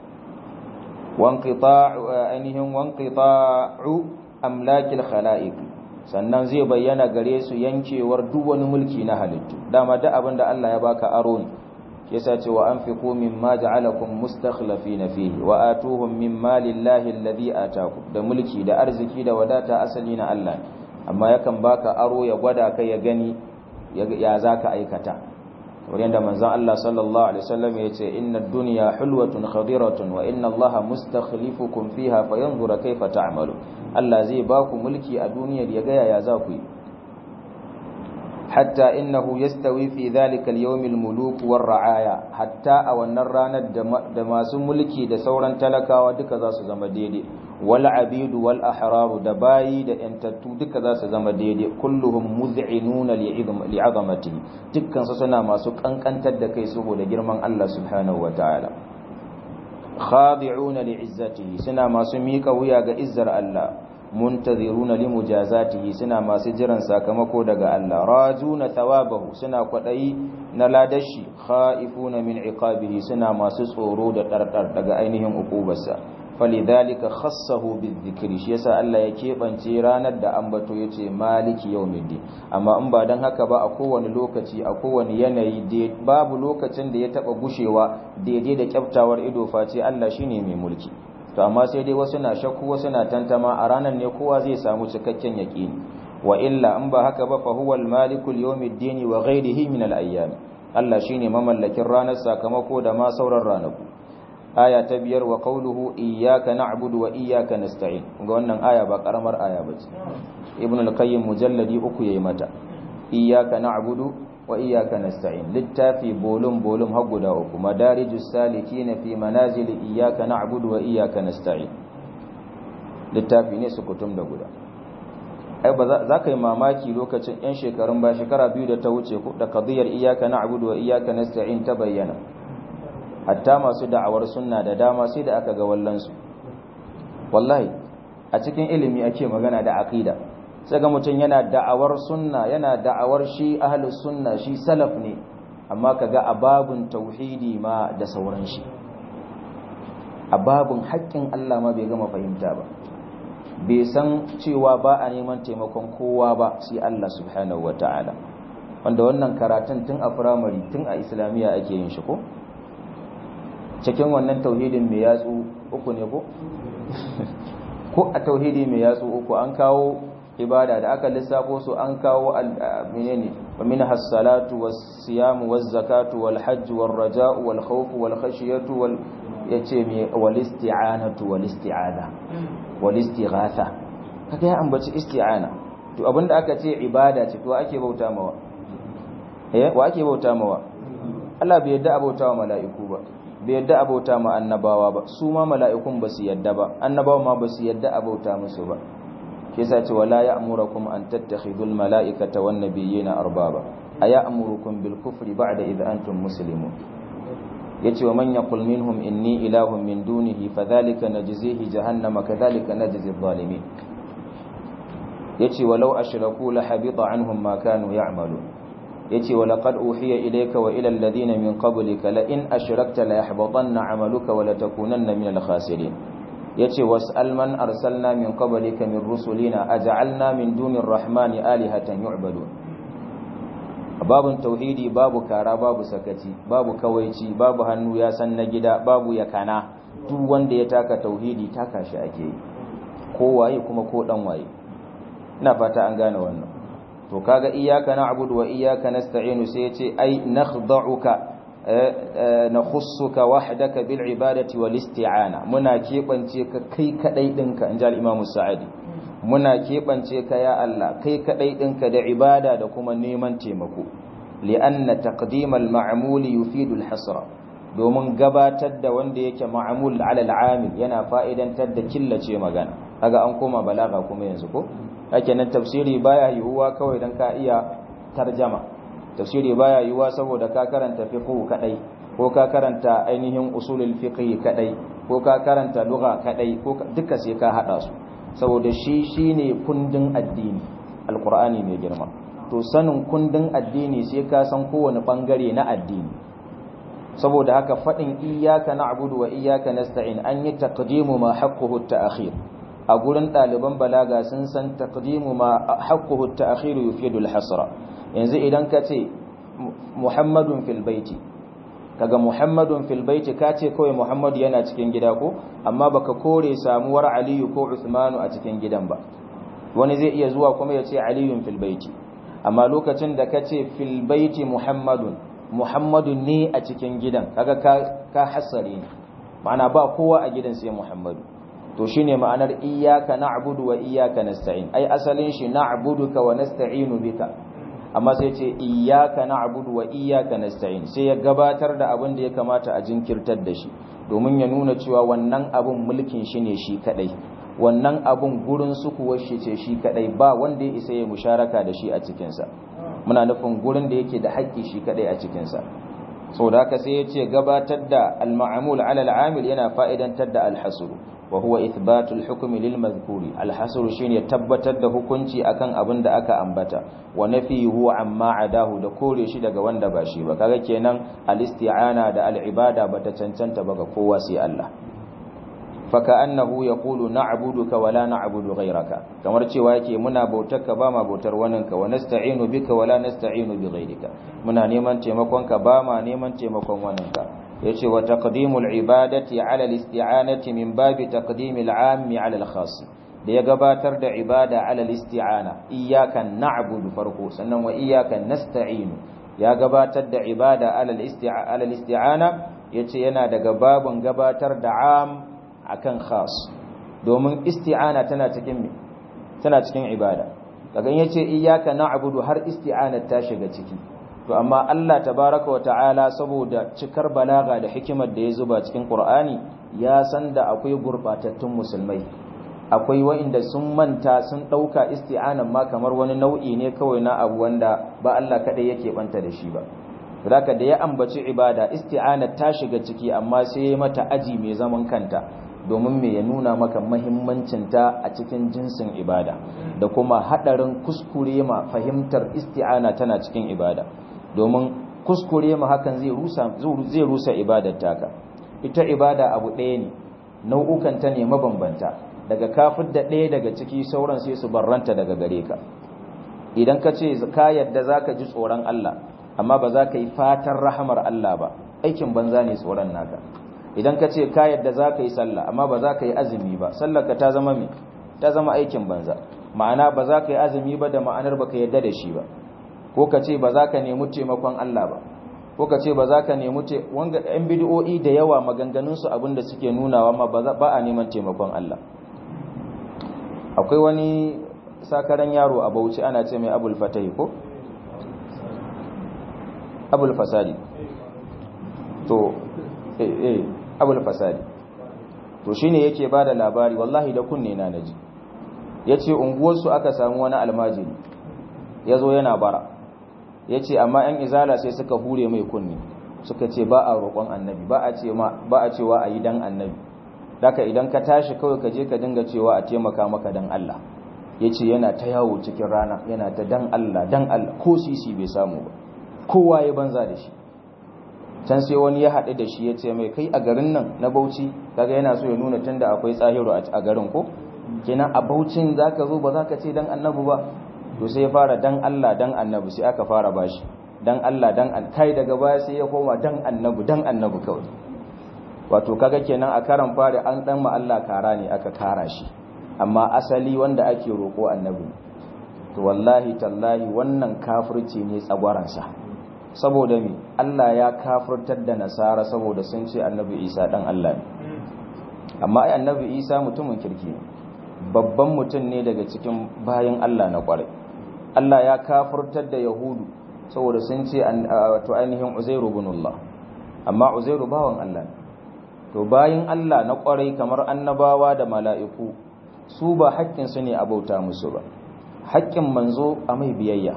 wanqita'u ainihin wanqita'u amlakil khalaiq sannan zai bayyana gare su yankewar duk wani mulki na halittu dama duk abin da Allah ya baka aro ne yasa ce wa anfiqu mimma ja'alakum mustakhlifina fihi wa atuhum mimma lillahi alladhi ataakum da mulki da arziki da wadata asali na Allah amma yakan baka aro ya gwada kai ya gani ya zaka aikata kamar yadda manzon Allah sallallahu alaihi wasallam ya ce inna ad-dunya hulwatun khadiratun wa inna Allah mustakhlifukum fiha fayanzura kayfa ta'malu Allah zai baku mulki a duniyar ya ga yaya za ku yi hatta innahu yastawi fi dhalika al-yawm al-muluk war-ra'aya hatta a wannan ranar da masu mulki da sauran talakawa duka za su zama daidai wal abidu wal ahraru da bayi da yantattu duka za su zama daidai kulluhum mud'inuna li'azamati dukkan su suna masu kankantar da kai saboda girman Allah subhanahu wataala khadi'una li'izzatihi suna masu mika wuya ga izzar Allah muntaziruna limujazatihi suna masu jiran sakamako daga Allah rajuna thawabahu suna kwadayi na ladashi khaifuna min iqabihi suna masu tsoro da dardar daga ainihin ukubarsa falidhalika khassahu bizikri shi yasa Allah ya kebance ranar da ambato yace maliki yawmiddin amma in ba dan haka ba a kowane lokaci a kowane yanayi babu lokacin da ya taba gushewa daidai da kyaftawar ido face Allah shine mai mulki to amma sai dai wasu na shakku wasu na tantama a ranar ne kowa zai samu cikakken yaqini wa illa in ba haka ba fa huwa al-malikul yawmiddin wa ghayrihi min al-ayyam Allah shine mamallakin ranar sakamako da ma sauran ranaku aya ta biyar wa qawluhu iyyaka na'budu wa iyyaka nasta'in ga wannan aya ba karamar aya bace ibn al-qayyim mujalladi uku yayi mata iyyaka na'budu wa iyyaka nasta'in littafi bolum bolum har guda uku madarijus salikin fi manazil iyyaka na'budu wa iyyaka nasta'in littafi ne su kutum da guda ai ba za ka yi mamaki lokacin yan shekarun ba shekara biyu da ta wuce ku da qadiyar iyyaka na'budu wa iyyaka nasta'in ta bayyana hatta masu da'awar sunna da dama sai da aka ga wallansu wallahi a cikin ilimi ake magana da aqida sai ga mutum yana da'awar sunna yana da'awar shi ahlus sunna shi salaf ne amma kaga ababun tauhidi ma da sauran shi ababun haƙƙin Allah ma bai gama fahimta ba bai san cewa ba a neman taimakon kowa ba sai Allah subhanahu wataala wanda wannan karatun tun a firamare tun a islamiyya ake yin shi ko cikin wannan tauhidin mai yatsu uku ne ko ko a tauhidi mai yatsu uku an kawo ibada da aka lissafo su an kawo menene wa min has-salatu was-siyamu waz-zakatu wal-hajj war-raja'u wal-khawfu wal-khashyatu wal yace me wal-isti'anatu wal-isti'adha wal-istighatha kaga ya ambaci isti'ana to abinda aka ce ibada ce to ake bauta mawa eh wa ake bauta mawa Allah bai yadda abauta wa mala'iku ba bai yadda abauta ma annabawa ba su ma mala'ikun ba su yadda ba annabawa ma ba su yadda abauta musu ba ke sa ce wala ya'murukum an tattakhidul mala'ikata wan nabiyina arbaba aya'murukum bil kufri ba'da idh antum muslimun yace wa man yaqul minhum inni ilahun min dunihi fadhalika najzihi jahannama kadhalika najzi adh-dhalimin yace walau ashraku la habita anhum ma kanu ya'malun yace wa laqad uhiya ilayka wa ila alladhina min qablika la in ashrakta la yahbatanna 'amaluka wa la takunanna min al-khasirin yace was'al man arsalna min qablika min rusulina aj'alna min dunir rahmani alihatan yu'badun babun tauhidi babu kara babu sakaci babu kawaici babu hannu ya san na gida babu yakana duk wanda ya taka tauhidi taka shi ake yi ko waye kuma ko dan waye ina fata an gane wannan to kaga iyyaka na'budu wa iyyaka nasta'inu sai yace ai nakhda'uka nakhussuka wahdaka bil ibadati wal isti'ana muna kebance ka kai kadai dinka inji al-imamu sa'idi muna kebance ka ya Allah kai kadai dinka da ibada da kuma neman taimako li'anna taqdim al-ma'mul yufidu al-hasra domin gabatar da wanda yake ma'mul ala al-amil yana fa'idantar da killace magana kaga an koma balaga kuma yanzu ko hake nan tafsiri baya yiwuwa kawai dan ka iya tarjama tafsiri baya yiwuwa saboda ka karanta fiqh kadai ko ka karanta ainihin usulul fiqh kadai ko ka karanta lugha kadai ko duka sai ka hada su saboda shi shine kundin addini alqur'ani mai girma to sanin kundin addini sai ka san kowane bangare na addini saboda haka fadin iyyaka na'budu wa iyyaka nasta'in an yi taqdimu ma haqquhu at-ta'khir a gurin ɗaliban balaga sun san taqdimu ma haqquhu at-ta'khir yufidu al-hasra yanzu idan ka ce muhammadun fil baiti kaga muhammadun fil baiti ka ce kawai muhammadu yana cikin gida ko amma baka kore samuwar aliyu ko usmanu a cikin gidan ba wani zai iya zuwa kuma ya ce aliyun fil baiti amma lokacin da ka ce fil baiti muhammadun muhammadu ne a cikin gidan kaga ka hassare ne ma'ana ba kowa a gidan sai muhammadu to shine ma'anar iyyaka na'budu wa iyyaka nasta'in ai asalin shi na'buduka wa nasta'inu bika amma sai ce iyyaka na'budu wa iyyaka nasta'in sai ya gabatar da abin da ya kamata a jinkirtar da shi domin ya nuna cewa wannan abin mulkin shi ne shi kadai wannan abin gurin sukuwar shi ce shi kadai ba wanda ya isa ya musharaka da shi a cikin sa muna nufin gurin da yake da haƙƙi shi kadai a cikin sa saboda haka sai ya ce gabatar da al-ma'mul 'ala al-'amil yana fa'idantar da al-hasr وهو إثبات الحكم للمذكور الحصر شين يتبتر da hukunci akan abin da aka ambata wa nafihu amma adahu da kore shi daga wanda ba shi ba kaga kenan al-isti'ana da al-ibada bata cancanta ba ga kowa sai Allah faka'annahu yaqulu na'buduka wa la na'budu ghayraka kamar cewa yake muna bautarka ba ma bautar waninka wa nasta'inu bika wa la nasta'inu bi ghayrika muna neman taimakonka ba ma neman taimakon waninka yace wa taqdimul ibadati ala al-isti'anati min babi taqdimil 'ammi ala al-khass da ya gabatar da ibada ala al-isti'ana iyyaka na'budu farko sannan wa iyyaka nasta'inu ya gabatar da ibada ala al-isti'ana yace yana daga babun gabatar da 'am akan khas domin isti'ana tana cikin tana cikin ibada kaga yace iyyaka na'budu har isti'ana ta shiga ciki to amma Allah tabaraka wa ta'ala saboda cikar balaga da hikimar da ya zuba cikin Qur'ani ya san da akwai gurbatattun musulmai akwai wa'inda sun manta sun dauka isti'anan ma kamar wani nau'i ne kawai na abu wanda ba Allah kadai yake banta da shi ba zaka da ya ambaci ibada isti'ana ta shiga ciki amma sai ya mata aji mai zaman kanta domin me ya nuna maka mahimmancinta a cikin jinsin ibada da kuma hadarin kuskure ma fahimtar isti'ana tana cikin ibada domin kuskure ma hakan zai rusa zai rusa ibadar taka ita ibada abu ɗaya ne nau'ukan ta ne mabambanta daga kafir da ɗaya daga ciki sauran sai su barranta daga gare ka idan ka ce ka yadda zaka ji tsoron Allah amma ba za ka yi fatan rahamar Allah ba aikin banza ne tsoron naka idan ka ce ka yadda za ka yi sallah amma ba za ka yi azumi ba sallar ka ta zama me ta zama aikin banza ma'ana ba za ka yi azumi ba da ma'anar ba ka yadda da shi ba ko ka ce ba za ka nemi taimakon Allah ba ko ka ce ba za ka nemi wanga ɗan bidiyo'i da yawa maganganunsu abinda suke nunawa ma ba a neman taimakon Allah akwai wani sakaran yaro a bauchi ana ce mai abul fatahi ko abul fasadi to eh eh abul fasadi to shine yake bada labari wallahi da kunne na naji yace unguwarsu aka samu wani almajiri yazo yana bara yace amma yan izala sai suka hure mai kunne suka ce ba a roƙon annabi ba a ce ma ba a cewa ayi dan annabi daka idan ka tashi kawai ka je ka dinga cewa a taimaka maka dan Allah yace yana ta yawo cikin rana yana ta dan Allah dan Allah ko sisi bai samu ba kowa ya banza da shi can sai wani ya haɗu da shi ya ce mai kai a garin nan na bauchi kaga yana so ya nuna tunda akwai tsahiru a garin ko kenan a baucin zaka zo ba zaka ce dan annabi ba to sai ya fara dan Allah dan annabi sai aka fara bashi dan Allah dan an kai daga baya sai ya koma dan annabi dan annabi kawai wato kaga kenan a karan fari an dan ma Allah kara ne aka kara shi amma asali wanda ake roko annabi to wallahi tallahi wannan kafirci ne tsagwaransa saboda mi Allah ya kafirtar da nasara saboda sun ce annabi Isa dan Allah ne amma ai annabi Isa mutumin kirki ne babban mutum ne daga cikin bayan Allah na kwarai Allah ya kafirtar da yahudu saboda sun ce wato ainihin Uzairu ibn Allah amma Uzairu bawan Allah ne to bayan Allah na kwarai kamar annabawa da mala'iku su ba haƙƙinsu ne a bauta musu ba haƙƙin manzo a mai biyayya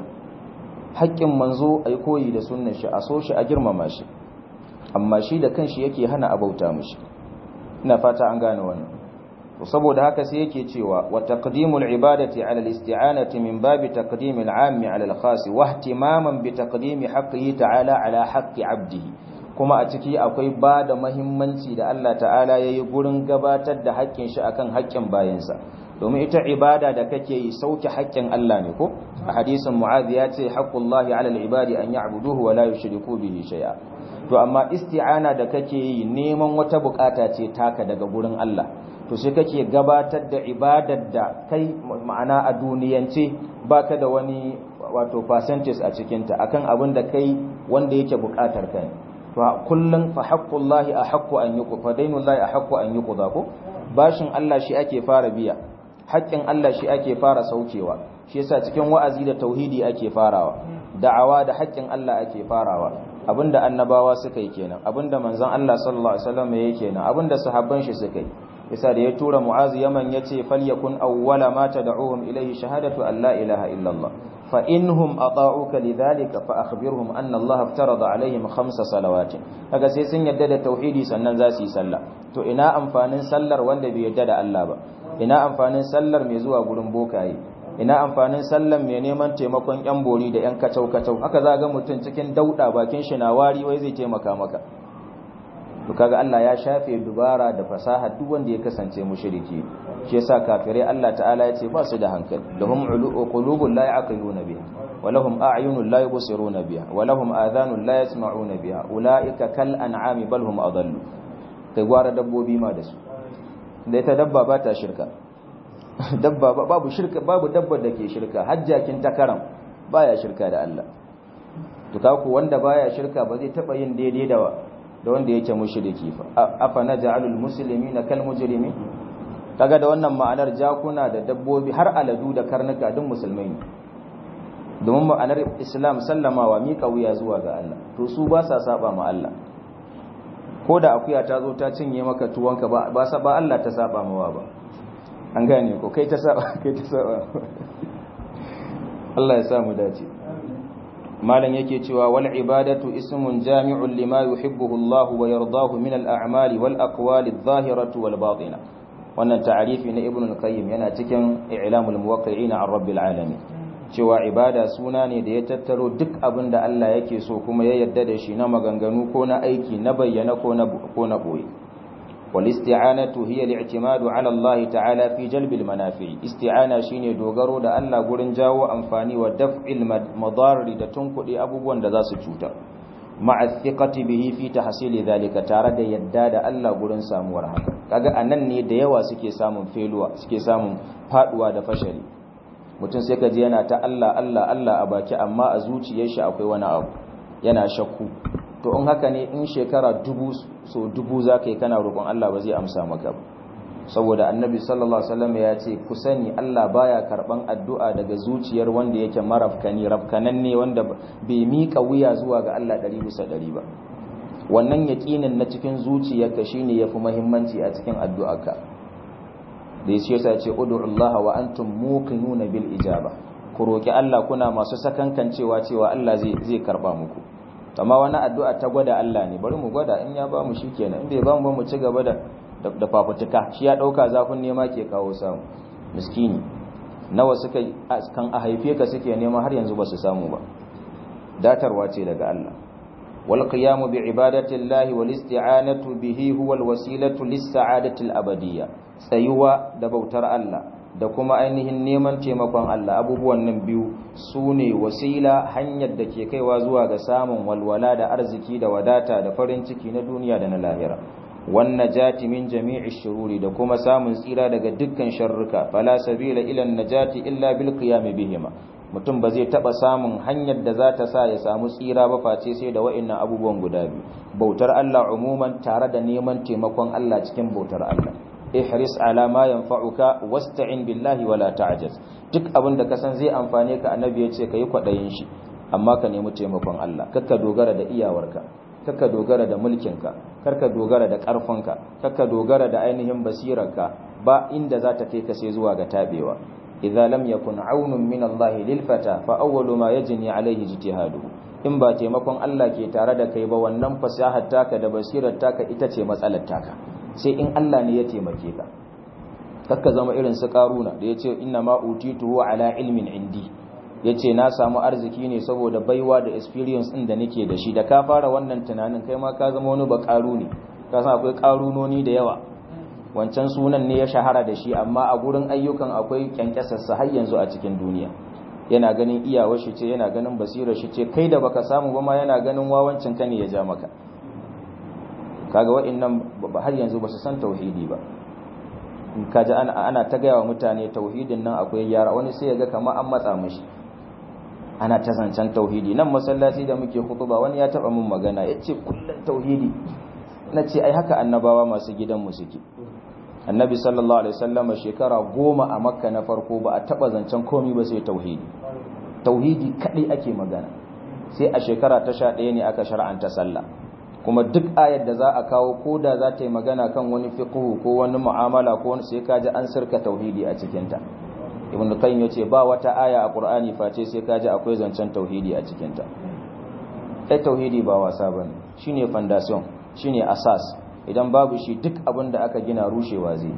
haƙƙin manzo a yi koyi da sunan shi a so shi a girmama shi amma shi da kanshi yake hana a bauta mushi ina fata an gane wannan to saboda haka sai yake cewa wa taqdimul ibadati ala al-isti'anati min babi taqdimil 'ammi ala al-khas wa ihtimaman bi taqdimi haqqihi ta'ala ala haqqi 'abdihi kuma a ciki akwai ba da mahimmanci da Allah ta'ala ya yi gurin gabatar da haƙƙin shi akan haƙƙin bayansa domin ita ibada da kake yi sauke haƙƙin Allah ne ko a hadisin mu'adh ya ce haqqullahi 'ala al-ibadi an ya'buduhu wa la yushriku bihi shay'a to amma isti'ana da kake yi neman wata bukata ce taka daga gurin Allah to sai kake gabatar da ibadar da kai ma'ana a duniyance baka da wani wato percentage a cikinta akan abin da kai wanda yake bukatar kai fa kullun fa haqqullahi ahqqu an yuqda dainullahi ahqqu an yuqda ko bashin Allah shi ake fara biya haƙƙin Allah shi ake fara saukewa shi yasa cikin wa'azi da tauhidi ake farawa da'awa da haƙƙin Allah ake farawa abinda annabawa suka yi kenan abinda manzon Allah sallallahu alaihi wasallam yake kenan abinda sahabban shi suka yi yasa da ya tura mu'azu yaman yace falyakun awwala ma tad'uhum ilayhi shahadatu an la ilaha illallah fa inhum ata'uka lidhalika fa akhbirhum anna Allah aftarada alaihim khamsa salawatin kaga sai sun yadda da tauhidi sannan za su yi sallah to ina amfanin sallar wanda bai yadda da Allah ba ina amfanin sallar mai zuwa gurin bokaye ina amfanin sallar mai neman taimakon yan bori da yan kacau kacau haka za ga mutum cikin dauda bakin shi na wari wai zai taimaka maka to kaga Allah ya shafe dubara da fasaha duk wanda ya kasance mushriki shi yasa kafirai Allah ta'ala ya ce ba su da hankali lahum qulubun la ya'qiluna biha wa lahum a'yunun la yubsiruna biha wa lahum adhanun la yasma'una biha ulaika kal an'ami bal hum adallu kai gwara dabbobi ma da su da ita dabba ba ta shirka dabba babu shirka babu dabbar da ke shirka hajjakin takaram baya shirka da Allah to kaku wanda baya shirka ba zai taba yin daidai da da wanda yake mushriki fa afa naj'alul muslimina kal mujrimin kaga da wannan ma'anar jakuna da dabbobi har aladu da karnuka duk musulmai ne domin ma'anar islam sallamawa miƙa wuya zuwa ga Allah to su ba sa saba ma Allah ko da akuya ta zo ta cinye maka tuwonka ba ba sa ba Allah ta saba mawa ba an gane ko kai ta saba kai ta saba Allah ya samu dace malam yake cewa wal ibadatu ismun jami'un lima yuhibbuhu Allah wa yardahu min al a'mali wal aqwali adh-dhahiratu wal batina wannan ta'arifi na ibn al-qayyim yana cikin i'lamul muwaqqi'in an rabbil alamin cewa ibada suna ne da ya tattaro duk abin da Allah yake so kuma ya yarda da shi na maganganu ko na aiki na bayyana ko na ko na boye wal isti'anatu hiya al-i'timadu 'ala Allah ta'ala fi jalbil manafi isti'ana shine dogaro da Allah gurin jawo amfani wa daf'il madarri da tunkuɗe abubuwan da za su cutar ma'a thiqati bihi fi tahsili dhalika tare da yadda da Allah gurin samuwar haka kaga anan ne da yawa suke samun feluwa suke samun faduwa da fashari mutum sai ka ji yana ta Allah Allah Allah a baki amma a zuciyar shi akwai wani abu yana shakku to in haka ne in shekara dubu so dubu zaka yi kana roƙon Allah ba zai amsa maka ba saboda annabi sallallahu alaihi wasallam ya ce ku sani Allah baya karban addu'a daga zuciyar wanda yake marafkani rafkanan ne wanda bai mika wuya zuwa ga Allah 100 bisa 100 ba wannan yaqinin na cikin zuciyarka shine yafi muhimmanci a cikin addu'arka da yace yasa ce ud'ullaha wa antum muqinuna bil ijaba ku roki Allah kuna masu sakankancewa cewa Allah zai zai karba muku amma wani addu'a ta gwada Allah ne bari mu gwada in ya ba mu shikenan in bai ba mu ba mu ci gaba da da fafutuka shi ya dauka zafin nema ke kawo samu miskini nawa suka kan a haife ka suke nema har yanzu ba su samu ba datarwa ce daga Allah wal qiyamu bi ibadati Allah wal isti'anatu bihi huwa al wasilatu lis sa'adati al abadiyya tsayuwa da bautar Allah da kuma ainihin neman taimakon Allah abubuwan nan biyu sune wasila hanyar da ke kaiwa zuwa ga samun walwala da arziki da wadata da farin ciki na duniya da na lahira والنجاة من جميع الشرور da kuma samun tsira daga dukkan sharruka fala sabila ila najati illa bil qiyam bihima mutum ba zai taba samun hanyar da za ta sa ya samu tsira ba face sai da wa'annan abubuwan guda biyu bautar Allah umuman tare da neman taimakon Allah cikin bautar Allah ihris ala ma yanfa'uka wasta'in billahi wala ta'jaz duk abin da ka san zai amfane ka annabi ya ce kai kwadayin shi amma ka nemi taimakon Allah kakka dogara da iyawarka kakka dogara da mulkinka karka dogara da ƙarfinka kakka dogara da ainihin basirarka ba inda za ta kai ka sai zuwa ga tabewa idza lam yakun aunun min Allah lil fata fa awwalu ma yajni alaihi ijtihadu in ba taimakon Allah ke tare da kai ba wannan fasahar taka da basirar taka ita ce matsalar taka sai in Allah ne ya taimake ka kakka zama irin su karuna da yace inna ma utituhu ala ilmin indi ya ce na samu arziki ne saboda baiwa da experience ɗin da nake da shi da ka fara wannan tunanin kai ma ka zama wani bakaru ne ka san akwai karunoni da yawa wancan sunan ne ya shahara da shi amma a gurin ayyukan akwai kyankyasarsa har yanzu a cikin duniya yana ganin iyawar shi ce yana ganin basirar shi ce kai da baka samu ba ma yana ganin wawancin ka ne ya ja maka kaga wa'annan har yanzu ba su san tauhidi ba in kaji ana ana ta gaya wa mutane tauhidin nan akwai yara wani sai ya ga kamar an matsa mishi ana ta zancen tauhidi nan masallaci da muke ba wani ya taba mun magana ya ce kullum tauhidi na ce ai haka annabawa masu gidanmu suke annabi sallallahu alaihi wasallam shekara goma a makka na farko ba a taba zancen komi ba sai tauhidi tauhidi kadai ake magana sai a shekara ta sha ɗaya ne aka shar'anta sallah kuma duk ayar da za a kawo ko da za ta yi magana kan wani fiqhu ko wani mu'amala ko wani sai kaji an sirka tauhidi a cikinta ibn qayyim yace ba wata aya a qur'ani face sai kaji akwai zancen tauhidi a cikin ta kai tauhidi ba wasa bane shine foundation shine asas idan babu shi duk abin da aka gina rushewa zai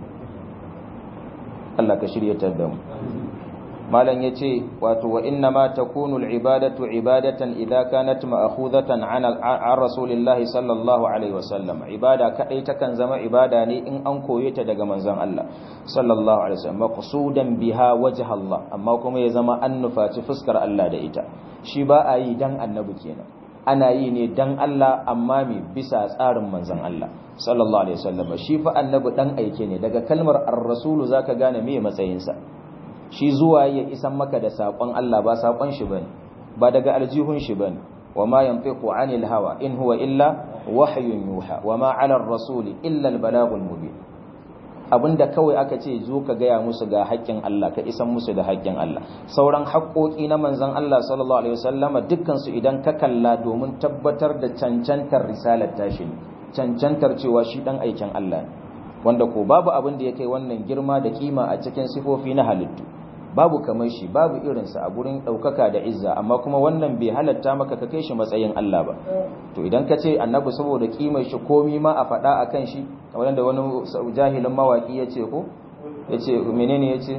Allah ka shiryatar da mu malam yace wato wa inna ma takunu al-ibadatu ibadatan idza kanat ma'khudatan 'an rasulillahi sallallahu alaihi wasallam ibada kadai takan zama ibada ne in an koye ta daga manzon Allah sallallahu alaihi wasallam maqsudan biha wajh Allah amma kuma ya zama an nufaci fuskar Allah da ita shi ba a yi dan annabi kenan ana yi ne dan Allah amma me bisa tsarin manzon Allah sallallahu alaihi wasallam shi fa annabi dan aike ne daga kalmar ar-rasulu zaka gane me matsayinsa shi zuwa ya isan maka da saƙon Allah ba saƙon shi bane ba daga aljihun shi bane wama yanfiqu anil hawa in huwa illa wahyun yuha wama 'ala ar-rasuli illa al-balaghul mubin abinda kawai aka ce zo ka gaya musu ga haƙƙin Allah ka isan musu da haƙƙin Allah sauran haƙƙoƙi na manzon Allah sallallahu alaihi wasallama dukkan su idan ka kalla domin tabbatar da cancantar risalar tashi cancantar cewa shi dan aikin Allah ne wanda ko babu abin da ya kai wannan girma da kima a cikin sifofi na halittu babu kamar shi babu irinsa a gurin ɗaukaka da izza amma kuma wannan bai halatta maka ka kai shi matsayin Allah ba to idan ka ce annabi saboda kimar shi komi ma a faɗa a kan shi kamar da wani jahilin mawaƙi ya ce ko ya ce menene ya ce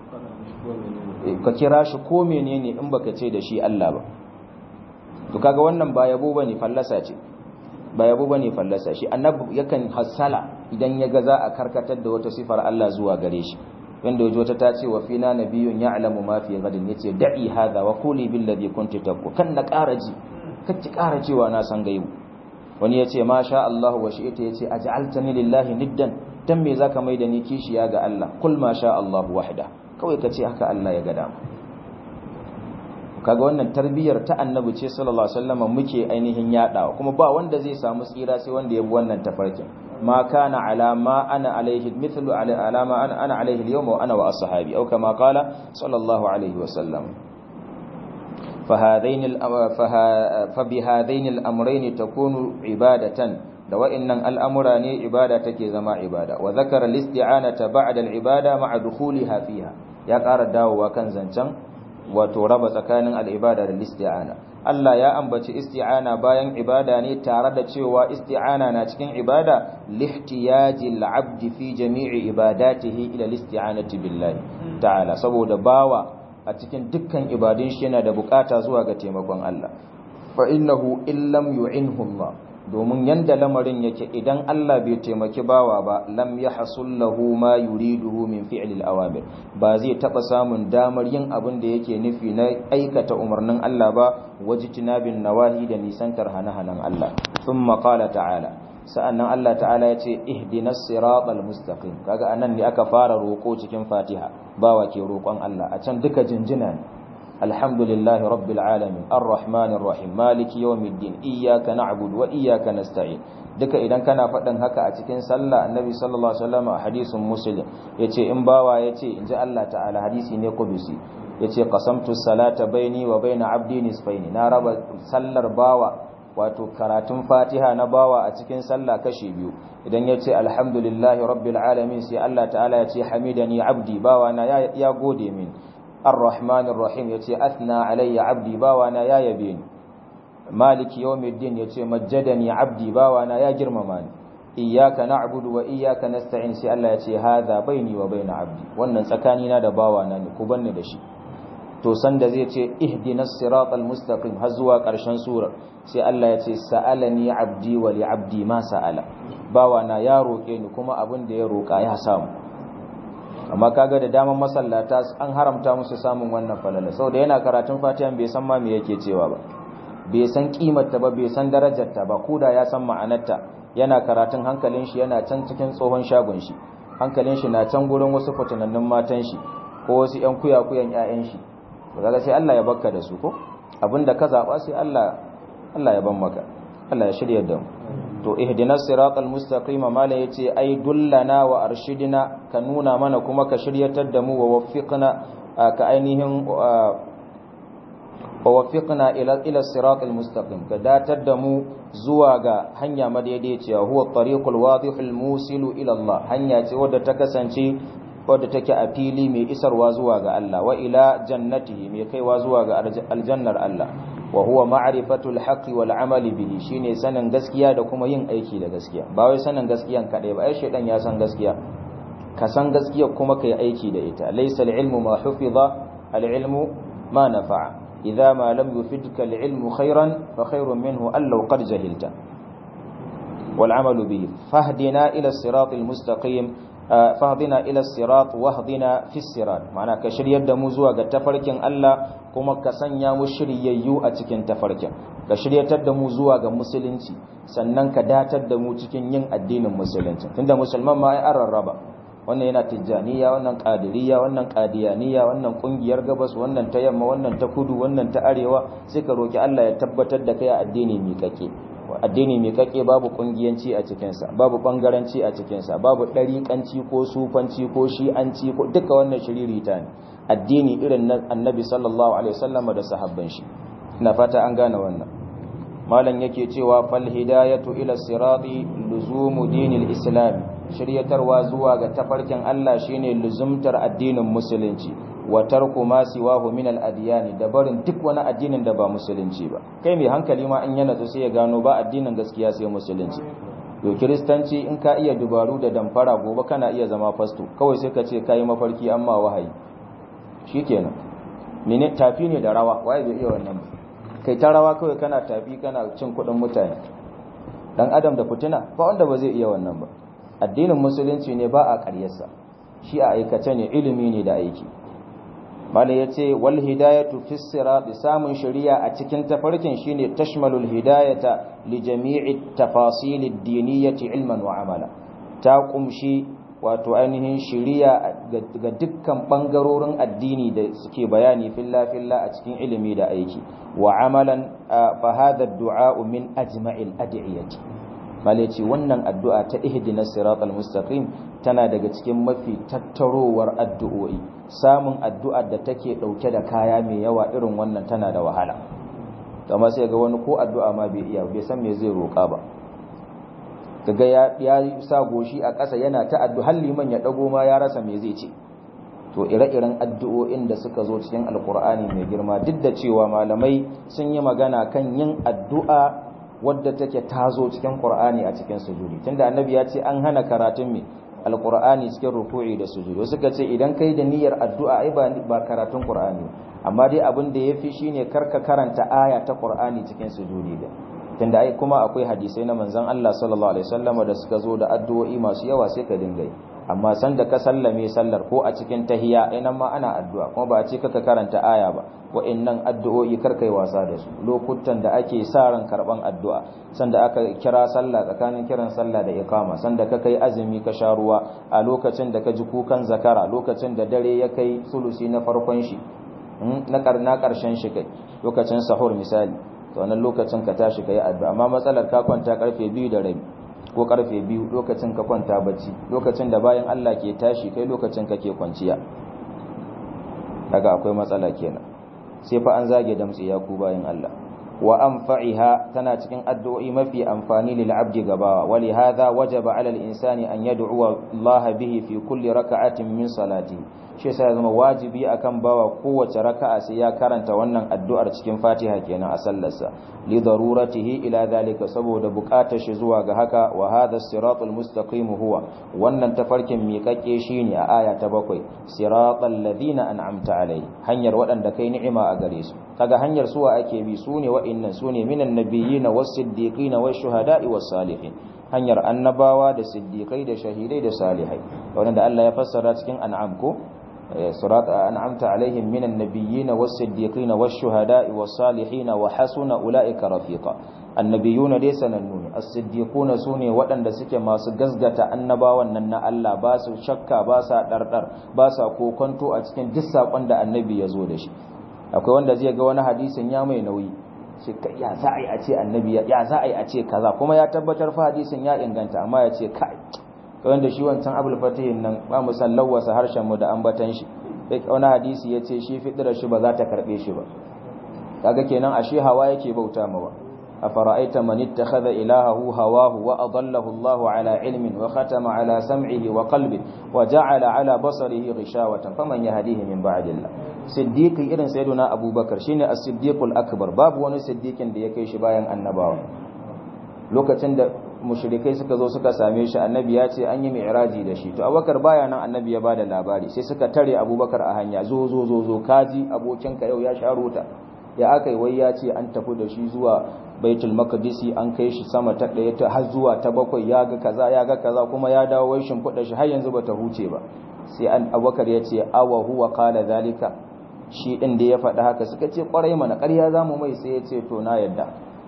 ka kira shi ko menene in baka ce da shi Allah ba to kaga wannan ba yabo bane fallasa ce ba yabo bane fallasa shi annabi yakan hasala idan ya ga za a karkatar da wata sifar Allah zuwa gare shi wanda yaji wata ta ce wa fina nabiyyun ya'lamu ma fi ghadin yace da'i hadha wa quli bil ladhi kunti taqu kan na ƙara ji kacci ƙara cewa na san gaibu wani yace ma sha Allah wa shi'ita yace aj'altani lillahi niddan dan me zaka mai da ni kishiya ga Allah kul ma sha Allah wahda kawai kace haka Allah ya ga dama kaga wannan tarbiyyar ta annabi ce sallallahu alaihi wasallam muke ainihin yadawa kuma ba wanda zai samu tsira sai wanda ya bi wannan tafarkin ma kana ala ma ana alaihi mithlu ala ma ana ana alaihi al wa ana wa ashabi au kama qala sallallahu alaihi wasallam فهذين فبهذين الامرين تكون عباده da wa'annan al'amura ne ibada take zama ibada wa zakara listi'anata ba'da al'ibada ma'a dukhuliha fiha ya ƙara dawowa kan zancen wato raba tsakanin al'ibada da listi'ana Allah ya ambaci isti'ana bayan ibada ne tare da cewa isti'ana na cikin ibada lihtiyaji al'abdi fi jami'i ibadatihi ila listi'anati billahi ta'ala saboda bawa a cikin dukkan ibadun shi yana da bukata zuwa ga taimakon Allah fa innahu illam yu'inhu Allah domin yanda lamarin yake idan Allah bai taimaki bawa ba lam yahsul lahu ma yuriduhu min fi'li al-awamir ba zai taba samun damar yin abin da yake nufi na aikata umarnin Allah ba wajtinabin nawahi da nisantar hana-hanan Allah thumma qala ta'ala sa'annan Allah ta'ala ya ce ihdinas siratal mustaqim kaga anan ne aka fara roko cikin Fatiha bawa ke roƙon Allah a can duka jinjina ne alhamdulillahi rabbil alamin arrahmanir rahim maliki yawmiddin iyyaka na'budu wa iyyaka nasta'in duka idan kana faɗin haka a cikin sallah annabi sallallahu alaihi wasallam a hadisin muslim yace in bawa yace inji Allah ta'ala hadisi ne qudusi yace qasamtu salata baini wa baina abdi nisfaini na raba sallar bawa wato karatun fatiha na bawa a cikin sallah kashi biyu idan ya ce alhamdulillahi rabbil alamin sai Allah ta'ala ya ce hamidani abdi bawa na ya gode min arrahmanir rahim ya ce athna alayya abdi bawa na ya yabe ni maliki yawmiddin ya ce majjadani abdi bawa na ya girmama ni iyyaka na'budu wa iyyaka nasta'in sai Allah ya ce hadha baini wa baina abdi wannan tsakanina da bawa na ne ku banni da shi to sanda zai ce ihdinas siratal mustaqim har zuwa ƙarshen surar sai Allah ya ce sa'alani abdi wa li abdi ma sa'ala bawa na ya roke ni kuma abin da ya roka ya samu amma kaga da daman masallata an haramta musu samun wannan falala saboda yana karatun Fatiha bai san ma me yake cewa ba bai san kimar ta ba bai san darajar ta ba koda ya san ma'anarta yana karatun hankalin shi yana can cikin tsohon shagon shi hankalin shi na can gurin wasu fitanannun matan shi ko wasu ƴan kuyakuyan ƴaƴan shi kaga sai Allah ya bakka da su ko abinda ka zaba sai Allah Allah ya ban maka Allah ya shirya da mu to ihdinas siratal mustaqima mala yace ai dullana wa arshidina ka nuna mana kuma ka shiryatar da mu wa waffiqna ka ainihin wa waffiqna ila ila siratal mustaqim ka datar da mu zuwa ga hanya madaidaiciya huwa tariqul wadihul musilu ila Allah hanya ce wadda ta kasance wadda take a fili mai isarwa zuwa ga Allah wa ila jannatihi mai kaiwa zuwa ga aljannar Allah wa huwa ma'rifatul haqqi wal amali bihi shine sanin gaskiya da kuma yin aiki da gaskiya ba wai sanin gaskiyan kadai ba ai shedan ya san gaskiya ka san gaskiya kuma kai aiki da ita laysa al-ilmu ma hufiza al-ilmu ma nafa'a idza ma lam yufidka al-ilmu khairan fa khairun minhu allau qad jahilta wal amalu bihi fahdina ila as-siratil mustaqim fahdina ila sirat wahdina fi sirat ma'ana ka shiryar da mu zuwa ga tafarkin Allah kuma ka sanya mu shiryayyu a cikin tafarkin ka shiryatar da mu zuwa ga musulunci sannan ka datar da mu cikin yin addinin musulunci tunda musulman ma ai an rarraba wannan yana tijjaniya wannan qadiriyya wannan qadiyaniya wannan kungiyar gabas wannan ta yamma wannan ta kudu wannan ta arewa sai ka roki Allah ya tabbatar da kai a addini miƙaƙe addini mai kake babu kungiyanci a cikinsa babu bangaranci a cikinsa babu ɗariƙanci ko sufanci ko shi'anci ko duka wannan shiririta ne addini irin na annabi sallallahu alaihi wasallam da sahabban shi ina fata an gane wannan malam yake cewa fal hidayatu ila sirati luzumu dinil islam shiryatarwa zuwa ga tafarkin Allah shine luzumtar addinin musulunci wa tarku ma siwahu min al-adyan da barin duk wani addinin da ba musulunci ba kai mai hankali ma in yana sai ya gano ba addinin gaskiya sai musulunci yo kristanci in ka iya dubaru da damfara gobe kana iya zama fasto kawai sai ka ce kai mafarki amma wahayi shikenan mene tafi ne da rawa waye bai iya wannan ba kai ta rawa kawai kana tafi kana cin kuɗin mutane dan adam da fitina ba wanda ba zai iya wannan ba addinin musulunci ne ba a ƙaryarsa shi a aikace ne ilimi ne da aiki bala ya ce wal hidayatu fi sirati samun shari'a a cikin tafarkin shine tashmalul hidayata li jami'i tafasil ad-diniyyati ilman wa amala ta kumshi wato ainihin shari'a ga dukkan bangarorin addini da suke bayani filla filla a cikin ilimi da aiki wa amalan fa hadha ad-du'a min ajma'il ad'iyati bala ce wannan addu'a ta ihdinas siratal mustaqim tana daga cikin mafi tattarowar addu'o'i samun addu'ar da take ɗauke da kaya mai yawa irin wannan tana da wahala kama sai ga wani ko addu'a ma bai iya bai san me zai roƙa ba kaga ya ya sa goshi a ƙasa yana ta addu'a har liman ya dago ma ya rasa me zai ce to ire-iren addu'o'in da suka zo cikin alkur'ani mai girma duk da cewa malamai sun yi magana kan yin addu'a wadda take tazo cikin qur'ani a cikin sujudi tunda annabi ya ce an hana karatun me alqur'ani cikin ruku'i da sujudi suka ce idan kai da niyyar addu'a ai ba ba karatun qur'ani amma dai abin da yafi shine karka karanta aya ta qur'ani cikin sujudi da tunda ai kuma akwai hadisai na manzon Allah sallallahu alaihi wasallam da suka zo da addu'o'i masu yawa sai ka dinga yi amma san da ka sallame sallar ko a cikin tahiyya nan ma ana addu'a kuma ba a ce kaka karanta aya ba wa'annan addu'o'i kar kai wasa da su lokutan da ake sa ran karban addu'a sanda aka kira sallah tsakanin kiran sallah da iqama sanda ka kai azumi ka sha ruwa a lokacin da ka ji kukan zakara lokacin da dare ya kai sulusi na farkon shi na karna karshen shi kai lokacin sahur misali to wannan lokacin ka tashi kai addu'a amma matsalar ka kwanta karfe 2 da rabi ko karfe 2 lokacin ka kwanta bacci lokacin da bayan Allah ke tashi kai lokacin kake kwanciya kaga akwai matsala kenan sai fa an zage damtsi ya ku bayan Allah wa anfa'iha tana cikin addu'o'i mafi amfani lil abdi gabawa wali hadha wajaba 'ala al insani an yad'u Allah bihi fi kulli raka'atin min salati shi yasa ya zama wajibi akan bawa kowace raka'a sai ya karanta wannan addu'ar cikin Fatiha kenan a sallarsa li daruratihi ila zalika saboda buƙatar shi zuwa ga haka wa hadha siratul mustaqim huwa wannan tafarkin miƙaƙe shine a aya ta bakwai siratal ladina an'amta alai hanyar waɗanda kai ni'ima a gare su kaga hanyar suwa ake bi sune wa'innan sune minan nabiyina was-siddiqina wash-shuhada'i was-salihin hanyar annabawa da siddiqai da shahidai da salihai wanda Allah ya fassara cikin an'am ko صراط أنعمت عليهم من النبيين والصديقين والشهداء والصالحين وحسن أولئك رفيقا النبيون ليس ننون الصديقون سوني وأن دسك ما سجزجة النبا ونن الله باس شكا باسا دردر باسا كوكنتو أتكن جسا وأن النبي يزودش akwai wanda zai ga wani hadisin ya mai nauyi shi ya za a yi a ce annabi ya za a yi a ce kaza kuma ya tabbatar fa hadisin ya inganta amma ya ce kai wanda shi wancan abul fatihin nan ba mu san lawasa harshen mu da ambatan shi wani hadisi ya ce shi fitirar shi ba za ta karbe shi ba kaga kenan ashe hawa yake bauta mawa afara'aita man ittakhadha ilahahu hawahu wa adallahu Allahu ala ilmin wa khatama ala sam'ihi wa qalbihi wa ja'ala ala basarihi ghishawatan faman yahdihi min ba'dillah siddiqi irin sayyiduna abubakar shine as-siddiqul akbar babu wani siddiqin da ya kai shi bayan annabawa lokacin da mushrikai suka zo suka same shi annabi ya ce an yi mi'raji da shi to abubakar baya nan annabi ya bada labari sai suka tare abubakar a hanya zo zo zo zo kaji abokinka yau ya sha rota ya aka yi wai ya ce an tafi da shi zuwa baitul maqdisi an kai shi sama ta ɗaya ta har zuwa ta bakwai ya ga kaza ya ga kaza kuma ya dawo wai shimfiɗa shi har yanzu bata huce ba sai an abubakar ya ce awa huwa qala zalika shi din da ya faɗi haka suka ce kwarai mana ƙarya zamu mai sai ya ce to na yadda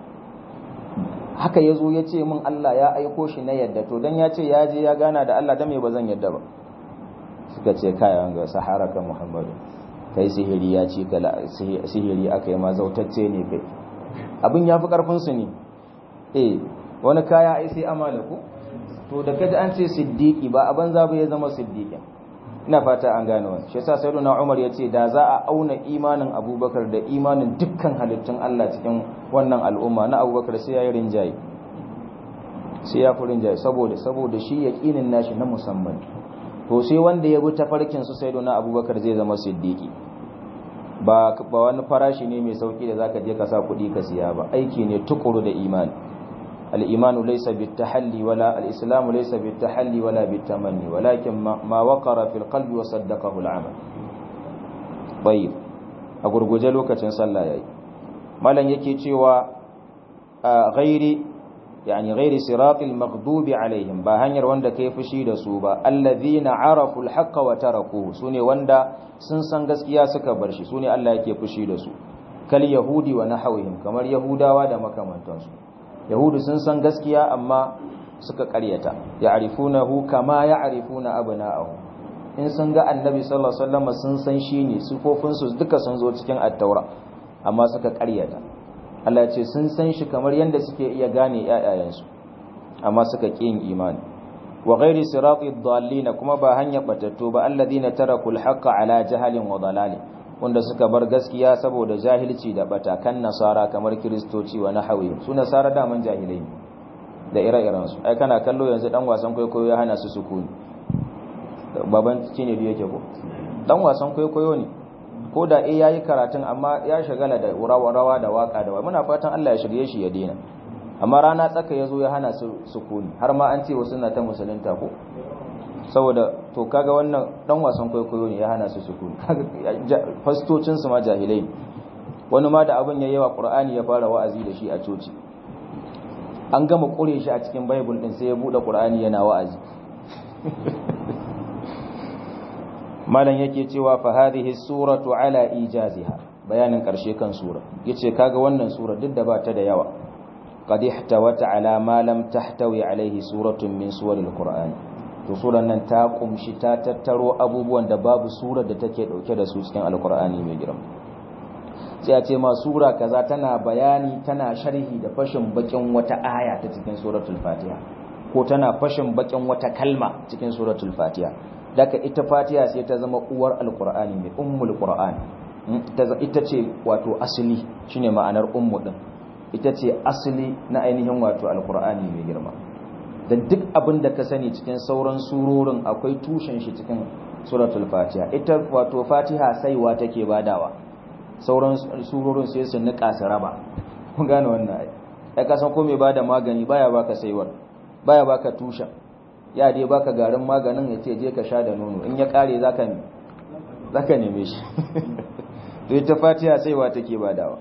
haka ya zo ya ce min Allah ya aiko shi na yadda to don ya ce ya je ya gana da Allah da mai ba zan yadda ba suka ce kayan ga sahara ka muhammadu kai sihiri ya ci ka sihiri aka yi ma zautacce ne kai abin ya fi karfinsu ne eh wani kaya ai sai amala ku to da kaji an ce siddiki ba a banza ba ya zama siddiqin ina fata an gane wani shi yasa sayyiduna Umar ya ce da za a auna imanin Abubakar da imanin dukkan halittun Allah cikin wannan al'umma na Abubakar sai yayi rinjaye sai ya fi rinjaye saboda saboda shi yaqinin nashi na musamman to sai wanda ya bi tafarkin su sayyiduna Abubakar zai zama siddiqi ba ba wani farashi ne mai sauki da zaka je ka sa kuɗi ka siya ba aiki ne tukuru da imani الإيمان ليس بالتحلي ولا الإسلام ليس بالتحلي ولا بالتمني ولكن ما وقر في القلب وصدقه العمل طيب أقول لوكة صلى الله عليه مالا يكي تيوى غير yani ghairi siratil maghdubi alaihim ba hanyar wanda kai fushi da su ba alladhina arafu alhaqqa wa tarakuhu sune wanda sun san gaskiya suka bar shi sune Allah yake fushi da su kal yahudi wa nahawihim kamar yahudawa da makamantansu yahudu sun san gaskiya amma suka karyata ya'rifunahu kama ya'rifuna abna'ahu in sun ga annabi sallallahu alaihi wasallam sun san shi ne sifofinsu duka sun zo cikin at-taura amma suka karyata Allah ce sun san shi kamar yadda suke iya gane ƴaƴayensu amma suka ƙi yin imani wa ghairi sirati dhallina kuma ba hanya batattu ba alladhina taraku al-haqqa ala jahalin wa dalalin wanda suka bar gaskiya saboda jahilci da bata kan nasara kamar kristoci wa nahawi su nasara da man jahilai da ire-iren su ai kana kallo yanzu dan wasan kwaikwayo ya hana su sukuni baban cine da yake ko dan wasan kwaikwayo ne ko da eh yayi karatun amma ya shagala da rawa da waka da muna fatan Allah ya shirye shi ya daina amma rana tsaka yazo ya hana su sukuni har ma an ce wasu na ta musulunta ko saboda to kaga wannan dan wasan kwaikwayo ne ya hana su sukuni fastocin su ma jahilai wani ma da abin yayi wa Qur'ani ya fara wa'azi da shi a coci an gama kure shi a cikin bible din sai ya bude Qur'ani yana wa'azi malam yake cewa fa hadhihi suratu ala ijaziha bayanin karshe kan sura yace kaga wannan sura duk da ba ta da yawa qad ihtawat ala ma lam tahtawi alaihi suratun min suwaril qur'an to suran nan ta kumshi ta tattaro abubuwan da babu surar da take dauke da su cikin alqur'ani mai girma sai a ce ma sura kaza tana bayani tana sharhi da fashin bakin wata aya ta cikin suratul fatiha ko tana fashin bakin wata kalma cikin suratul fatiha daga ita fatiha sai ta zama uwar alkur'ani mai ummul qur'an ita ce wato asali shine ma'anar ummu din ita ce asali na ainihin wato alkur'ani mai girma da duk abin da ka sani cikin sauran surorin akwai tushen shi cikin suratul fatiha ita wato fatiha saiwa take badawa sauran surorin sai su nika su raba kun gane wannan ai ai ka san ko mai bada magani baya baka saiwar baya baka tushen ya dai baka garin maganin ya ce je ka sha da nono in ya kare zaka ne zaka neme shi to ita fatiha saiwa take badawa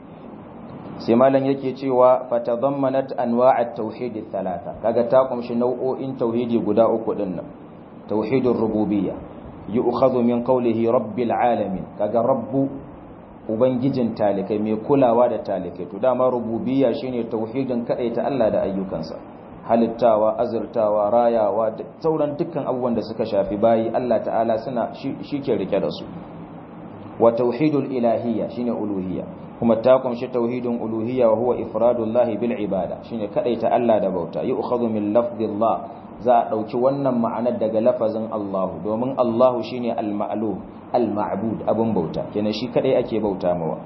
sai malam yake cewa fatadammanat anwa'at tauhid thalatha kaga ta kumshi nau'o'in tauhidi guda uku din nan tauhidur rububiyya yu'khadhu min qawlihi rabbil alamin kaga rabbu ubangijin talikai mai kulawa da talikai to dama rububiyya shine tauhidin ta Allah da ayyukansa halittawa azurtawa rayawa da sauran dukkan abubuwan da suka shafi bayi Allah ta'ala suna shi ke rike da su wa tauhidul ilahiyya shine uluhiyya kuma ta kunshi tauhidin uluhiyya wa huwa ifradullahi bil ibada shine kadaita Allah da bauta yu'khadhu min lafdillah za a dauki wannan ma'anar daga lafazin Allah domin Allah shine al-ma'lum al-ma'bud abun bauta kenan shi kadai ake bauta mawa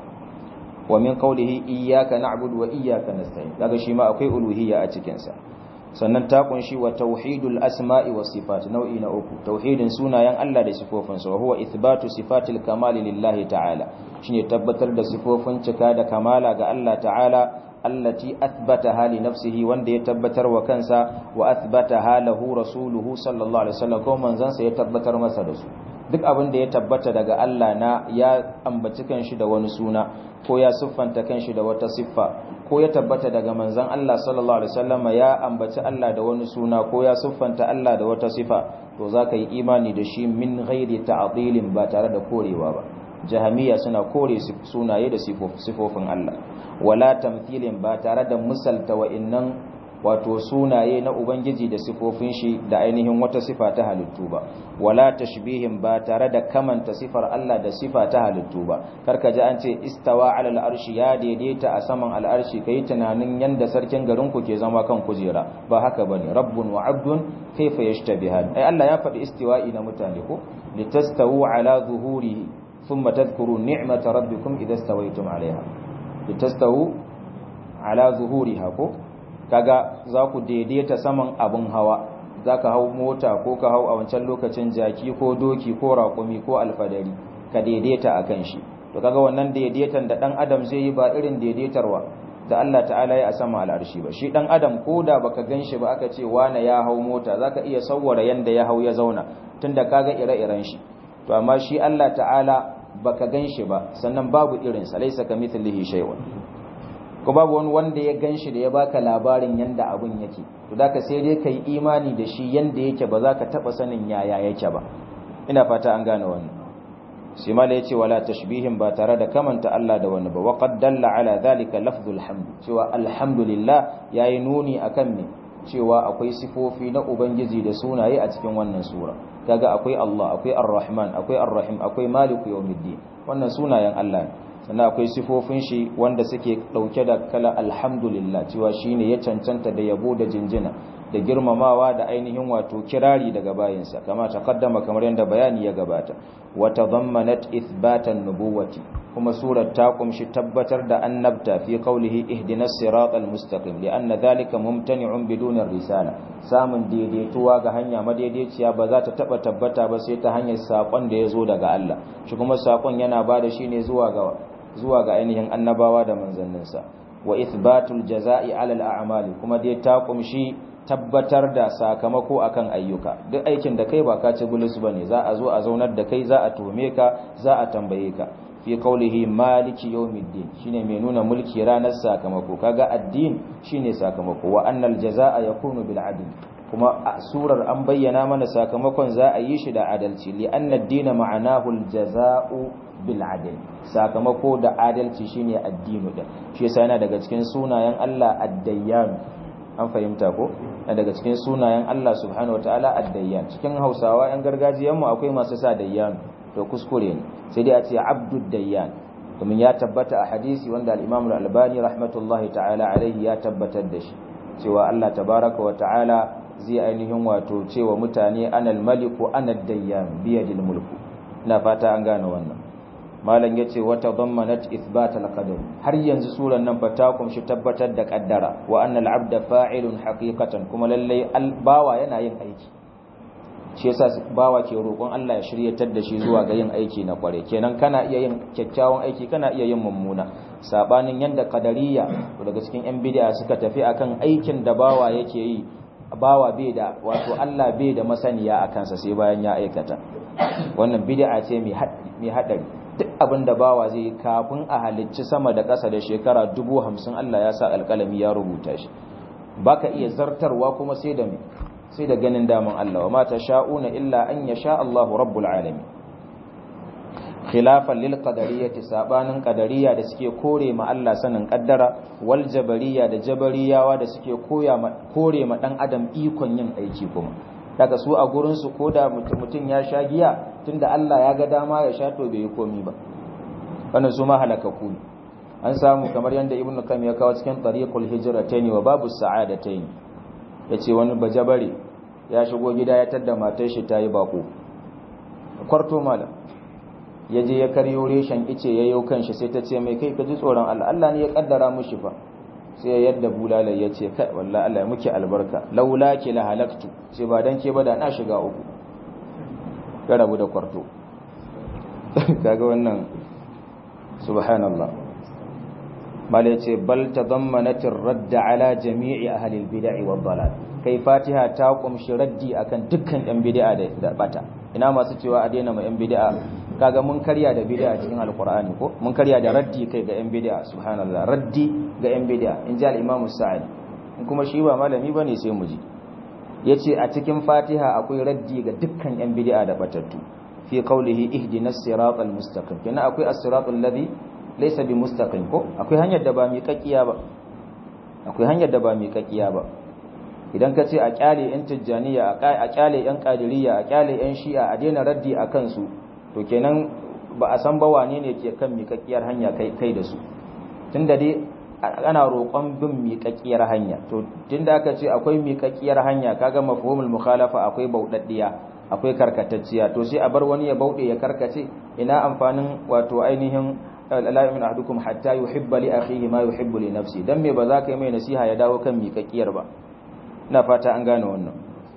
wa min qawlihi iyyaka na'budu wa iyyaka nasta'in kaga shi ma akwai uluhiyya a cikin sa sannan ta kunshi wa tauhidul asma'i was sifat nau'i na uku tauhidin sunayen Allah da sifofinsa wa huwa ithbatu sifatil kamali lillahi ta'ala shine tabbatar da sifofin cika da kamala ga Allah ta'ala allati athbataha li nafsihi wanda ya tabbatar wa kansa wa athbataha lahu rasuluhu sallallahu alaihi wasallam ko manzon sa ya tabbatar masa da su duk abin da ya tabbata daga Allah na ya ambaci kanshi da wani suna ko ya siffanta kanshi da wata siffa ko ya tabbata daga manzon Allah sallallahu alaihi wasallam ya ambaci Allah da wani suna ko ya siffanta Allah da wata sifa to zaka yi imani da shi min ghairi ta'dilin ba tare da korewa ba jahamiya suna kore sunaye da sifofin Allah wala tamthilin ba tare da misalta wa'innan wato sunaye na ubangiji da sifofin shi da ainihin wata sifa ta halittu ba wala tashbihin ba tare da kamanta sifar Allah da sifa ta halittu ba karka ji an ce istawa ala al'arshi ya daidaita a saman al'arshi kai tunanin yanda sarkin garin ku ke zama kan kujera ba haka bane rabbun wa abdun kaifa yashtabihan ai Allah ya faɗi istiwa'i na mutane ko litastawu ala zuhurihi thumma tadhkuru ni'mata rabbikum idha stawaytum alaiha litastawu ala zuhuriha ko kaga za ku daidaita saman abin hawa za ka hau mota ko ka hau a wancan lokacin jaki ko doki ko raƙumi ko alfadari ka daidaita a kan shi to kaga wannan daidaitan da ɗan adam zai yi ba irin daidaitarwa da Allah ta'ala ya a sama al'arshi ba shi ɗan adam ko da baka gan shi ba aka ce wane ya hau mota za ka iya sauwara yanda ya hau ya zauna tunda kaga ire-iren shi to amma shi Allah ta'ala baka gan shi ba sannan babu irinsa laisa ka mithlihi shay'un ko babu wani wanda ya ganshi da ya baka labarin yanda abun yake to da ka sai dai kai imani da shi yanda yake ba za ka taba sanin yaya yake ba ina fata an gane wannan sai mala yace wala tashbihin ba tare da kamanta Allah da wani ba wa qad dalla ala dhalika lafzul hamd cewa alhamdulillah yayi nuni akan me cewa akwai sifofi na ubangiji da sunaye a cikin wannan sura kaga akwai Allah akwai ar-rahman akwai ar-rahim akwai maliku yawmiddin wannan sunayen Allah ne sannan akwai sifofin shi wanda suke dauke da kala alhamdulillah cewa shine ya cancanta da yabo da jinjina da girmamawa da ainihin wato kirari daga bayinsa kama taqaddama kamar yadda bayani ya gabata wa tadammanat ithbatan nubuwati kuma surar ta kumshi tabbatar da annabta fi qawlihi ihdinas siratal mustaqim lianna dhalika mumtani'un bidun risala samun daidaituwa ga hanya madaidaiciya ba za ta taba tabbata ba sai ta hanyar sakon da yazo daga Allah shi kuma sakon yana bada shi ne zuwa ga zuwa ga ainihin annabawa da manzanninsa wa ithbatul jazaa'i 'ala al-a'mali kuma dai ta kumshi tabbatar da sakamako akan ayyuka duk aikin da kai ba ka ci bulus bane za a zo a zaunar da kai za a tuhume ka za a tambaye ka fi qaulihi maliki yawmiddin shine mai nuna mulki ranar sakamako kaga addin shine sakamako wa annal jazaa yakunu bil adl kuma a surar an bayyana mana sakamakon za a yi shi da adalci li anna ad-din ma'anahu al-jazaa'u bil adl sakamako da adalci shine addinu din shi yasa yana daga cikin sunayen Allah ad-dayyan an fahimta ko daga cikin sunayen Allah subhanahu wataala ad-dayyan cikin Hausawa yan gargajiyan mu akwai masu sa dayyan to kuskure ne sai dai a ce abdud dayyan domin ya tabbata a hadisi wanda al-Imam al-Albani rahmatullahi ta'ala alaihi ya tabbatar da shi cewa Allah tabaraka wa ta'ala zai ainihin wato cewa mutane anal maliku anad dayyan biyadil mulku ina fata an gane wannan malam yace wata dammanat ithbat al-qadar har yanzu suran nan fa ta kunshi tabbatar da kaddara wa annal abda fa'ilun haqiqatan kuma lalle bawa yana yin aiki shi yasa bawa ke roƙon Allah ya shiryatar da shi zuwa ga yin aiki na kware kenan kana iya yin kyakkyawan aiki kana iya yin mummuna sabanin yanda qadariyya daga cikin yan bid'a suka tafi akan aikin da bawa yake yi bawa bai da wato Allah bai da masaniya akan sa sai bayan ya aikata wannan bid'a ce mai haɗari duk abin da bawa zai yi kafin a halicci sama da ƙasa da shekara dubu hamsin Allah ya sa alƙalami ya rubuta shi baka iya zartarwa kuma sai da sai da ganin daman Allah wa mata sha'una illa an ya sha Allahu rabbul alamin khilafan lil qadariyyati sabanin qadariyya da suke kore ma Allah sanin kaddara wal jabariyya da jabariyawa da suke koya kore ma dan adam ikon yin aiki kuma daga su a gurinsu ko da mutum ya sha giya tunda Allah ya ga dama ya sha to bai yi komi ba wannan su ma halakaku ne an samu kamar yadda ibnu kam ya kawo cikin tariqul hijratayn wa babu sa'adatayn yace wani bajabare ya shigo gida ya tadda matar shi tayi bako kwarto malam ya je ya karyo reshen ice ya yau kanshi sai ta ce mai kai ka ji tsoron Allah Allah ne ya kaddara mushi fa sai yadda bulala ya ce kai wallahi Allah ya muke albarka laula ki la halaktu sai ba dan ke ba da na shiga uku ka rabu da kwarto kaga wannan subhanallah bale ce bal tadammanat ar-radd ala jami'i ahli al-bid'ah wa dalal kai fatiha ta kumshi raddi akan dukkan yan bid'a da bata ina masu cewa a daina ma yan bid'a kaga mun karya da bid'a cikin alqur'ani ko mun karya da raddi kai ga yan bid'a subhanallah raddi ga yan bid'a in ji al-imam sa'id in kuma shi ba malami bane sai mu ji yace a cikin fatiha akwai raddi ga dukkan yan bid'a da batattu fi qawlihi ihdinas siratal mustaqim kana akwai as-siratal ladhi laysa bi mustaqim ko akwai hanyar da ba mi kakkiya ba akwai hanyar da ba mi kakkiya ba idan ka ce a kyale yan tijjaniya a kyale yan qadiriyya a kyale yan shi'a a daina raddi a kansu to kenan ba a san ba wane ne ke kan miƙaƙƙiyar hanya kai da su tunda dai ana roƙon bin miƙaƙƙiyar hanya to tunda aka ce akwai miƙaƙƙiyar hanya kaga mafhumul mukhalafa akwai bauɗaɗɗiya akwai karkatacciya to sai a bar wani ya bauɗe ya karkace ina amfanin wato ainihin la yu'minu ahadukum hatta yuhibba li akhihi ma yuhibbu li nafsi dan me ba za ka yi mai nasiha ya dawo kan miƙaƙƙiyar ba ina fata an gane wannan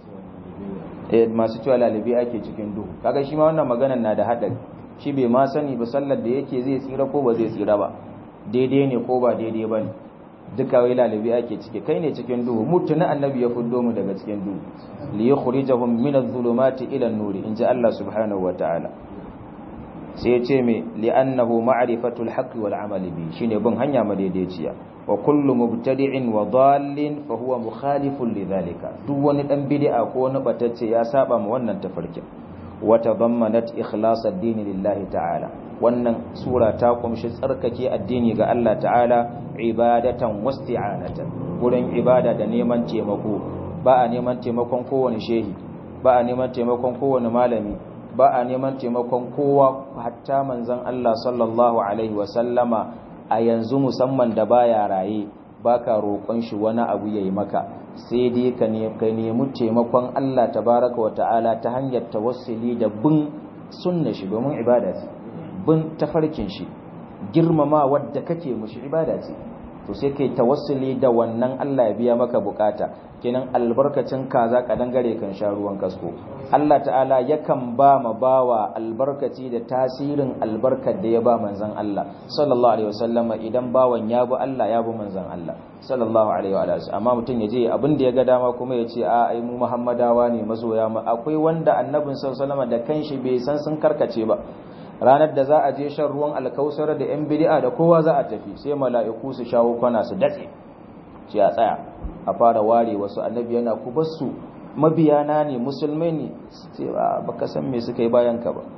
masu cewa lalibi ake cikin duhu kaga shi ma wannan maganar na da hadari shi bai ma sani ba sallar da yake zai tsira ko ba zai tsira ba daidai ne ko ba daidai ba ne duka wai lalibi ake ciki kai ne cikin duhu mutuna annabi ya fuddo mu daga cikin duhu li yukhrijahum min adh-dhulumati ila an-nur in ji Allah subhanahu wataala sai ya ce me li'annahu ma'rifatul haqqi wal amali bi shine bin hanya madaidaiciya wa kullu mubtadi'in wa dallin fa huwa mukhalifun lidhalika duk wani dan bid'a ko wani batacce ya saba ma wannan tafarkin wa tadammanat ikhlas ad-din lillahi ta'ala wannan sura ta kumshi tsarkake addini ga Allah ta'ala ibadatan wasti'anatan gurin ibada da neman taimako ba a neman taimakon kowane shehi ba a neman taimakon kowane malami ba a neman taimakon kowa hatta manzon Allah sallallahu alaihi wa sallama a yanzu musamman da baya raye baka roƙon shi wani abu yayi maka sai dai ka nemi taimakon Allah tabaraka wa ta'ala ta hanyar tawassuli da bin sunna shi domin ibada ce bin tafarkin shi girmama wadda kake mushi ibada ce to sai kai tawassuli da wannan Allah ya biya maka bukata kenan albarkacin kaza ka dangare kan sha ruwan kasko Allah ta'ala yakan ba ma bawa albarkaci da tasirin albarkar da ya ba manzon Allah sallallahu alaihi wasallam idan bawan ya bi Allah ya bi manzon Allah sallallahu alaihi wa sallam amma mutum ya je abin da ya ga dama kuma ya ce a ai mu Muhammadawa ne mazoya mu akwai wanda annabin sallallahu alaihi wasallam da kanshi bai san sun karkace ba ranar da za a je shan ruwan alkausar da yan bid'a da kowa za a tafi sai mala'iku su shawo kwana su datse ce a tsaya a fara ware wasu annabi yana ku basu mabiyana ne musulmai ne ce baka san me suka yi bayan ka ba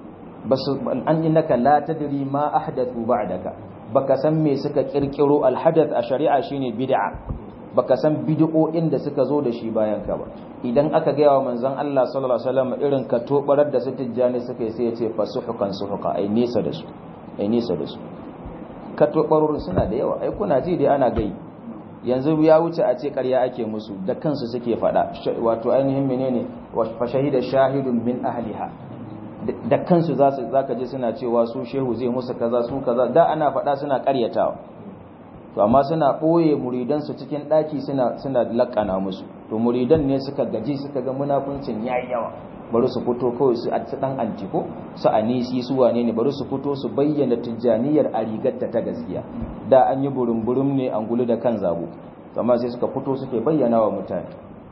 basu an innaka la tadri ma ahdathu ba'daka baka san me suka kirkiro alhadath a shari'a shine bid'a baka san bid'o'in da suka zo da shi bayan ka ba idan aka gaya wa manzon Allah sallallahu alaihi wasallam irin ka tobarar da su tijjani suka yi sai ya ce fasuhukan suhuka ai nisa da su ai nisa da su ka tobarorin suna da yawa ai kuna ji dai ana gai yanzu ya wuce a ce ƙarya ake musu da kansu suke faɗa wato ainihin menene fa shahida shahidun min ahliha da kansu za su zaka je suna cewa su shehu zai musu kaza su kaza da ana faɗa suna ƙaryatawa to amma suna ɓoye muridansu cikin ɗaki suna suna laƙana musu to muridan ne suka gaji suka ga munafuncin yayi yawa bari su fito kawai su a dan antiko su anisi su wane ne bari su fito su bayyana tijjaniyar a rigarta ta gaskiya da an yi burum-burum ne an gulu da kan zabo amma sai suka fito suke bayyana wa mutane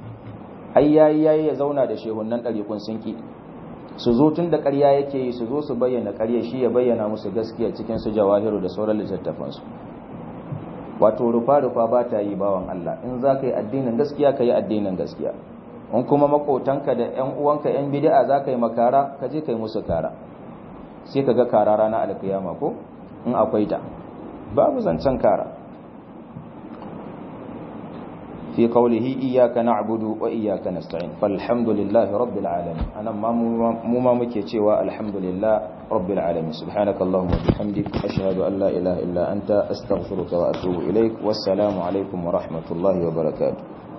ai yayi yayi ya zauna da shehunan ɗariƙun sun ki su zo tun da ƙarya yake yi su zo su bayyana ƙarya shi ya bayyana musu gaskiya cikin su jawahiru da sauran littattafansu wato rufa-rufa ba ta yi bawan Allah in za ka yi addinin gaskiya ka yi addinin gaskiya in kuma makotanka da 'yan uwanka 'yan bid'a za ka yi makara ka je ka yi musu kara sai ka ga kara rana alkiyama ko in akwai ta babu zancen kara fi qawlihi iyyaka na'budu wa iyyaka nasta'in falhamdulillahi rabbil alamin anan ma mu ma muke cewa alhamdulillah rabbil alamin subhanakallahumma wa bihamdik ashhadu an la ilaha illa anta astaghfiruka wa atubu ilaik wassalamu alaikum wa rahmatullahi wa barakatuh